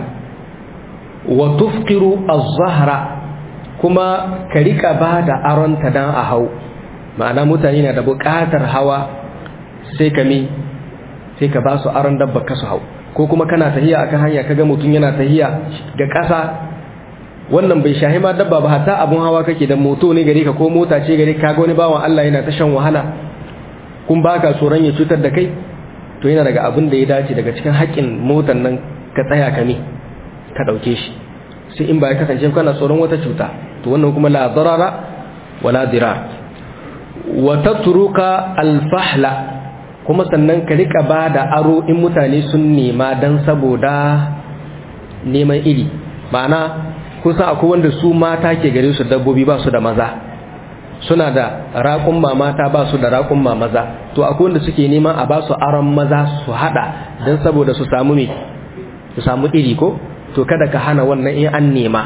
wa tufqiru az-zahra kuma ka rika bada aronta dan a hau ma'ana mutane na da buƙatar hawa sai ka mi sai ka ba su aron dabba ka su hau ko kuma kana tahiya akan hanya kaga mutum yana tahiya ga ƙasa wannan bai shahi ma dabba ba hatta abun hawa kake da moto ne gare ka ko mota ce gare ka ga wani bawan Allah yana ta shan wahala kun baka tsoron ya cutar da kai to yana daga abin da ya dace daga cikin haƙƙin motar nan ka tsaya ka ne ka ɗauke shi sai in ba ya kasance kana tsoron wata cuta to wannan kuma la darara wala dirar wa tatruka al-fahla kuma sannan ka rika ba da aro in mutane sun nema dan saboda neman iri ma'ana kusa akwai wanda su mata ke gare su dabbobi ba su da maza suna da raƙun mata ba su da raƙun maza to akwai wanda suke neman a ba su aron maza su hada don saboda su samu me su samu iri ko to kada ka hana wannan in an nema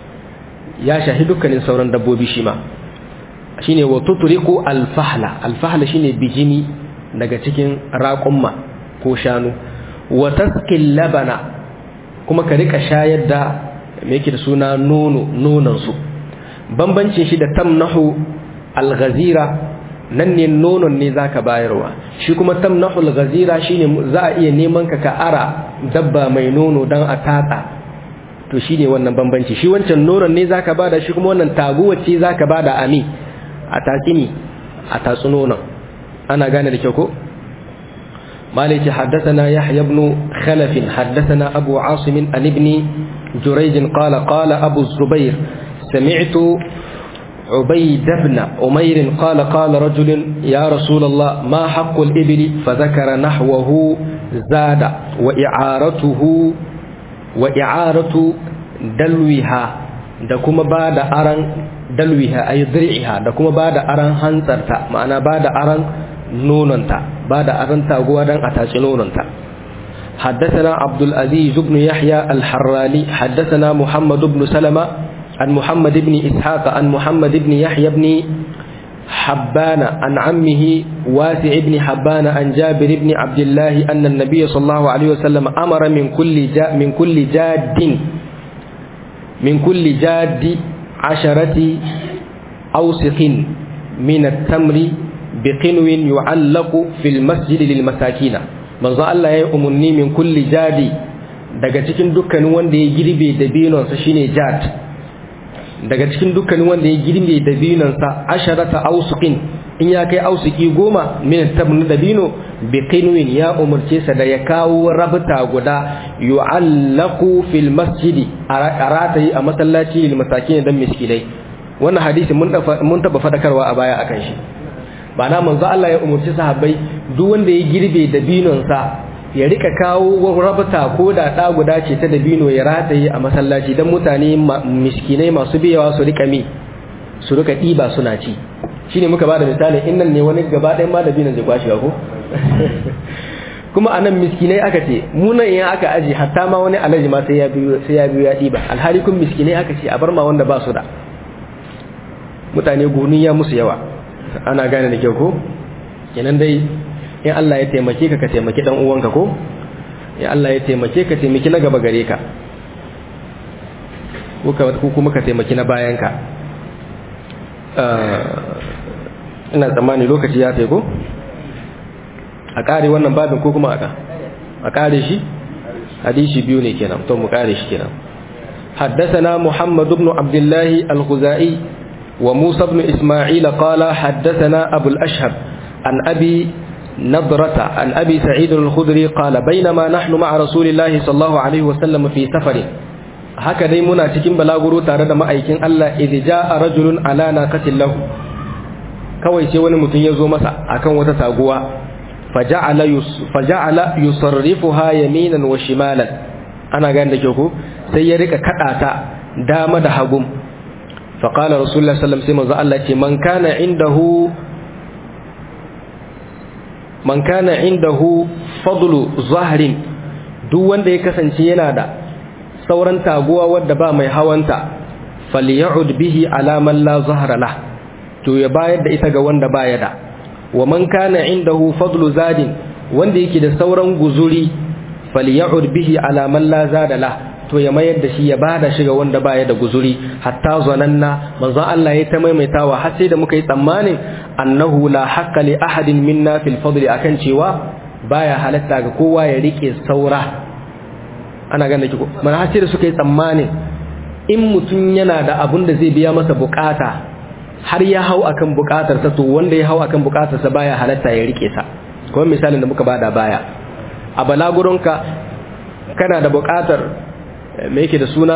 ya shahi dukkanin sauran dabbobi shi ma shine wa tutriku alfahla alfahla shine bijimi daga cikin raƙumma ko shanu wa taskil labana kuma ka rika shayar da me yake da suna nono nonon su bambancin shi da tamnahu alghazira nan ne nonon ne zaka bayarwa shi kuma tamnahu alghazira shine za a iya neman ka ka ara dabba mai nono dan a tatsa to shine wannan bambanci shi wancan nonon ne zaka bada shi kuma wannan taguwa ce zaka bada ami a tatsini a tatsu nonon ana gane da kyau ko مالك حدثنا يحيى بن خلف حدثنا أبو عاصم عن ابن جريج قال قال أبو الزبير سمعت عبيد بن أمير قال قال رجل يا رسول الله ما حق الإبل فذكر نحوه زاد وإعارته وإعارة دلوها da kuma ba da aran dalwiha ay dir'iha da kuma ba da aran hantsarta ma'ana ba da aran nononta ba da aran taguwa dan a taci nononta حدثنا عبد العزيز بن يحيى الحراني حدثنا محمد بن سلمة عن محمد بن إسحاق عن محمد بن يحيى بن حبان عن عمه واسع بن حبان عن جابر بن عبد الله أن النبي صلى الله عليه وسلم أمر من كل جا من كل جاد من كل جاد عشرة أوسق من التمر بقنو يعلق في المسجد للمساكين manzo Allah ya yi umarni min kulli jadi daga cikin dukkanin wanda ya girbe dabinonsa shine jad daga cikin dukkanin wanda ya girbe dabinonsa asharata ausuqin in ya kai ausuki goma min tabnu dabino bi qinwin ya umarce sa da ya kawo rabta guda yu'allaqu fil masjidi aratayi a masallaci lil masakin dan miskinai wannan hadisi mun mun taba fadakarwa a baya akan shi ba na manzo Allah ya umarci sahabbai duk wanda ya girbe dabinonsa ya rika kawo rabata ko da ɗa guda ce ta dabino ya rataye a masallaci don mutane miskinai masu biyawa su rika mi su rika ɗiba suna ci shine muka ba da misali in nan ne wani gaba ɗayan ma dabinon zai kwashe ko kuma anan miskinai aka ce munan in aka aji hatta ma wani alaji ma sai ya biyo sai ya biyo ya ɗiba alhali kun miskinai aka ce a bar ma wanda ba su da mutane goni ya musu yawa ana gane da kyau ko kenan dai in Allah ya taimake ka ka taimaki dan uwanka ko ya Allah ya taimake ka taimaki na gaba gare ka ko ka ko kuma ka taimaki na bayanka ina tsammani lokaci ya ko a kare wannan babin ko kuma aka a kare shi hadisi biyu ne kenan to mu kare shi kenan حدثنا محمد بن عبد الله الخزائي وموسى بن إسماعيل قال حدثنا أبو الأشهب عن أبي نضرة عن أبي سعيد الخدري قال بينما نحن مع رسول الله صلى الله عليه وسلم في سفر هكذا منا cikin balaguro tare da ma'aikin Allah idh jaa rajulun ala naqatin lahu kawai sai wani mutum ya zo masa akan wata taguwa faja'ala faja'ala yusarrifuha yaminan wa shimalan ana gane da ke ko sai ya rika kada ta dama da hagu فقال رسول الله صلى الله عليه وسلم sai Allah ce man kana indahu man kana indahu fadlu zahrin duk wanda ya kasance yana da sauran taguwa wadda ba mai hawanta faly'ud bihi ala man la zahra lah to ya bayar da ita ga wanda baya da wa man kana indahu fadlu zadin wanda yake da sauran guzuri faly'ud bihi ala man la zada la to ya mayar da shi ya bada shi ga wanda baya da guzuri hatta zananna manzon Allah ya ta maimaitawa har sai da muka yi tsammanin annahu la haqqa li ahadin minna fil fadli akan cewa baya halatta ga kowa ya rike saura ana ganin ko man har sai da suka yi tsammanin in mutum yana da abun da zai biya masa bukata har ya hau akan bukatarsa to wanda ya hau akan bukatarsa baya halatta ya rike sa kuma misalin da muka bada baya a balagurinka kana da bukatar me yake da suna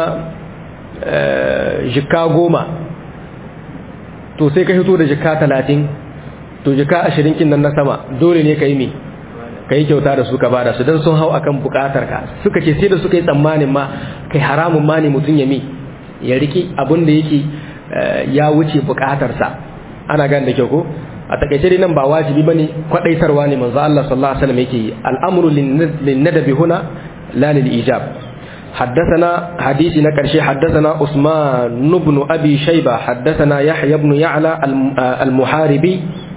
jika goma to sai ka hito da jika talatin to jika ashirin kin nan na sama dole ne ka yi me ka yi kyauta da su ka bada su don sun hau akan bukatar ka suka ce sai da suka yi tsammanin ma kai haramun ma ne mutum ya mi ya riki abin da yake ya wuce bukatarsa ana gane da kyau ko a takaice dai nan ba wajibi bane kwadaitarwa ne manzo Allah sallallahu alaihi wasallam yake yi al'amru lin-nadabi huna la lil-ijab حدثنا حديث نكرشي حدثنا عثمان بن أبي شيبة حدثنا يحيى بن يعلى المحاربي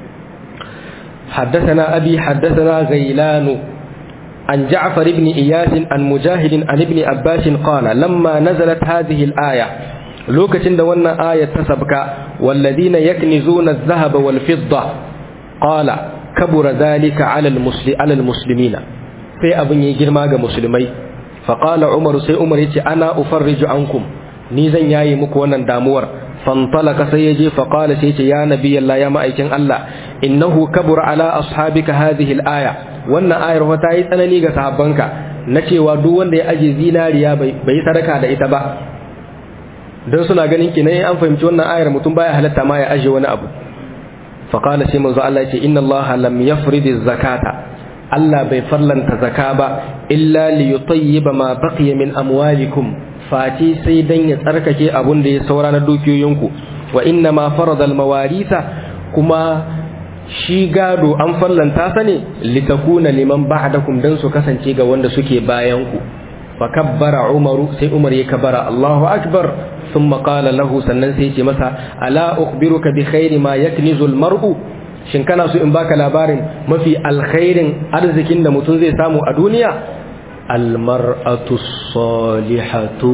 حدثنا أبي حدثنا غيلان عن جعفر بن إياس عن مجاهد عن ابن عباس قال لما نزلت هذه الآية lokacin da wannan ayat ta sabka walladina yaknizuna adh-dhahaba wal fidda qala kabura dhalika 'ala al-musli 'ala al-muslimina sai abin yi girma ga musulmai fa qala umar sai umar yace ana ufarriju ankum ni zan yayi muku wannan damuwar fantalaka sai yaje fa qala sai yace ya nabiyallah ya ma'aikin Allah innahu kabura 'ala ashabika hadhihi al-aya wannan ayar wata yi tsanani ga sahabbanka na cewa duk wanda ya aje zinariya bai sadaka da ita ba don suna ganin ki ne an fahimci wannan ayar mutum baya halatta ma ya aje wani abu fa qala sai manzo Allah yace inna Allah lam yafrid zakata Allah bai farlanta zaka ba illa li yutayyiba ma baqiya min amwalikum fati sai dan ya tsarkake abun da ya saura na dukiyoyinku wa inna ma farada al mawaritha kuma shi gado an farlanta sa ne litakuna liman ba'dakum dan su kasance ga wanda suke bayan ku fa kabbara umaru sai umar ya kabara Allahu akbar ثم قال له sannan sai ce masa ala ukhbiruka bi khairi ma yaknizu almar'u shin kana so in baka labarin mafi alkhairin arzikin da mutum zai samu a duniya almar'atu salihatu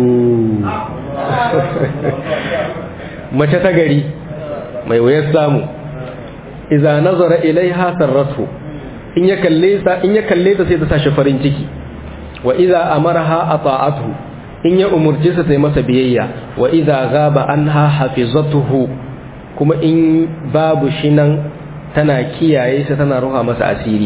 mace ta gari mai wayar samu idza nazara ilaiha sarratu in ya kalle ta in ya kalle ta sai ta sashi farin ciki wa idza amaraha ata'atuhu in ya umurce sa sai masa biyayya wa idza ghaba anha hafizatuhu kuma in babu shi nan tana kiyaye sa tana ruha masa asiri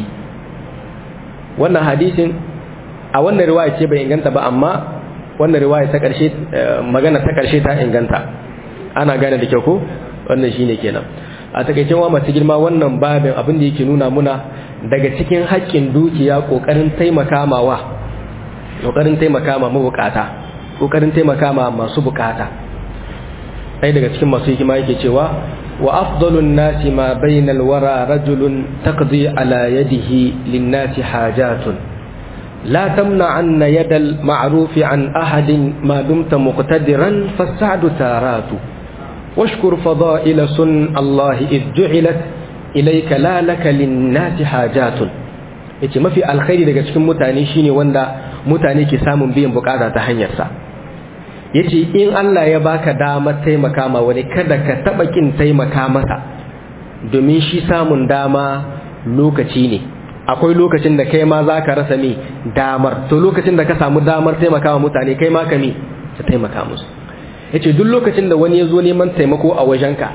wannan hadisin a wannan riwaya ce bai inganta ba amma wannan riwaya ta karshe magana ta karshe ta inganta ana gane da kyau ko wannan shine kenan a takaicen wa masu girma wannan babin abin da yake nuna muna daga cikin haƙƙin dukiya ƙoƙarin taimaka mawa ƙoƙarin taimaka ma mabukata kokarin taimaka ma masu bukata ɗaya daga cikin masu hikima yake cewa wa afdalun nasi ma bainal wara rajulun taqdi ala yadihi linnasi hajatun la tamna anna yadal ma'rufi an ahadin ma dumta muqtadiran fas'adu taratu washkur fada'ila sun Allah id ju'ilat ilayka la laka linnasi hajatun yace mafi alkhairi daga cikin mutane shine wanda mutane ke samun biyan bukata ta hanyarsa yace in Allah ya baka damar taimaka ma wani kada ka taba kin taimaka masa domin shi samun dama lokaci ne akwai lokacin da kai ma zaka rasa me damar to lokacin da ka samu damar taimaka wa mutane kai ma ka me ka taimaka musu yace duk lokacin da wani ya zo neman taimako a wajenka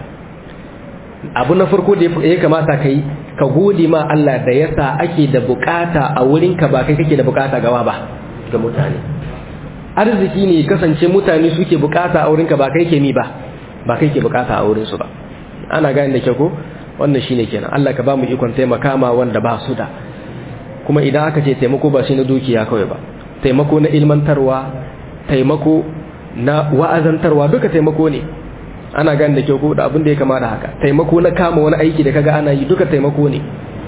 abu na farko da ya kamata kai ka gode ma Allah da yasa ake da bukata a wurinka ba kai kake da bukata gawa ba ga mutane arziki ne kasance mutane suke bukata a wurinka ba kai ke mi ba ba kai ke bukata a wurinsu ba ana gane da ke ko wannan shine kenan Allah ka ba mu ikon taimaka ma wanda ba su da kuma idan aka ce taimako ba shi na dukiya kawai ba taimako na ilmantarwa taimako na wa'azantarwa duka taimako ne ana gane da ke ko da abin da ya kama da haka taimako na kama wani aiki da kaga ana yi duka taimako ne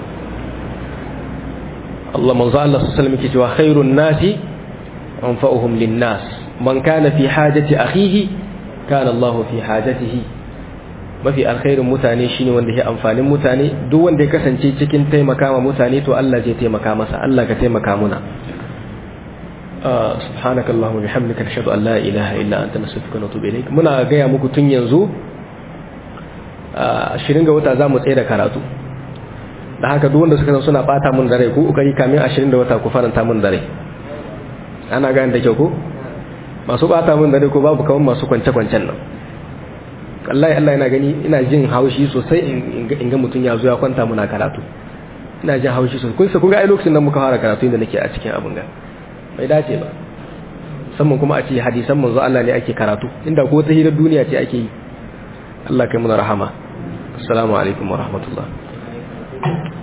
Allah manzo Allah sallallahu alaihi wasallam yake cewa khairun nasi أنفأهم للناس من كان في حاجة أخيه كان الله في حاجته mafi alkhairin mutane shine wanda ya amfanin mutane duk wanda ya kasance cikin taimaka ma mutane to Allah zai taimaka masa Allah ka taimaka muna subhanaka allahumma bihamdika nashhadu an la ilaha illa anta nastaghfiruka wa natubu ilaik muna gaya muku tun yanzu 20 ga wata zamu tsaye da karatu da haka duk wanda suka san suna bata mun dare ku kokari kamin 20 da wata ku faranta mun dare ana gane da kyau ko masu bata mun dare ko babu kawan masu kwance-kwancen nan wallahi Allah yana gani ina jin haushi sosai in ga mutum ya zo ya kwanta muna karatu ina jin haushi sosai kun sa kun ga ai lokacin da muka fara karatu inda nake a cikin abin ga bai dace ba musamman kuma a ce hadisan manzo Allah ne ake karatu inda ko ta hirar duniya ce ake yi Allah kai muna rahama assalamu alaikum wa rahmatullah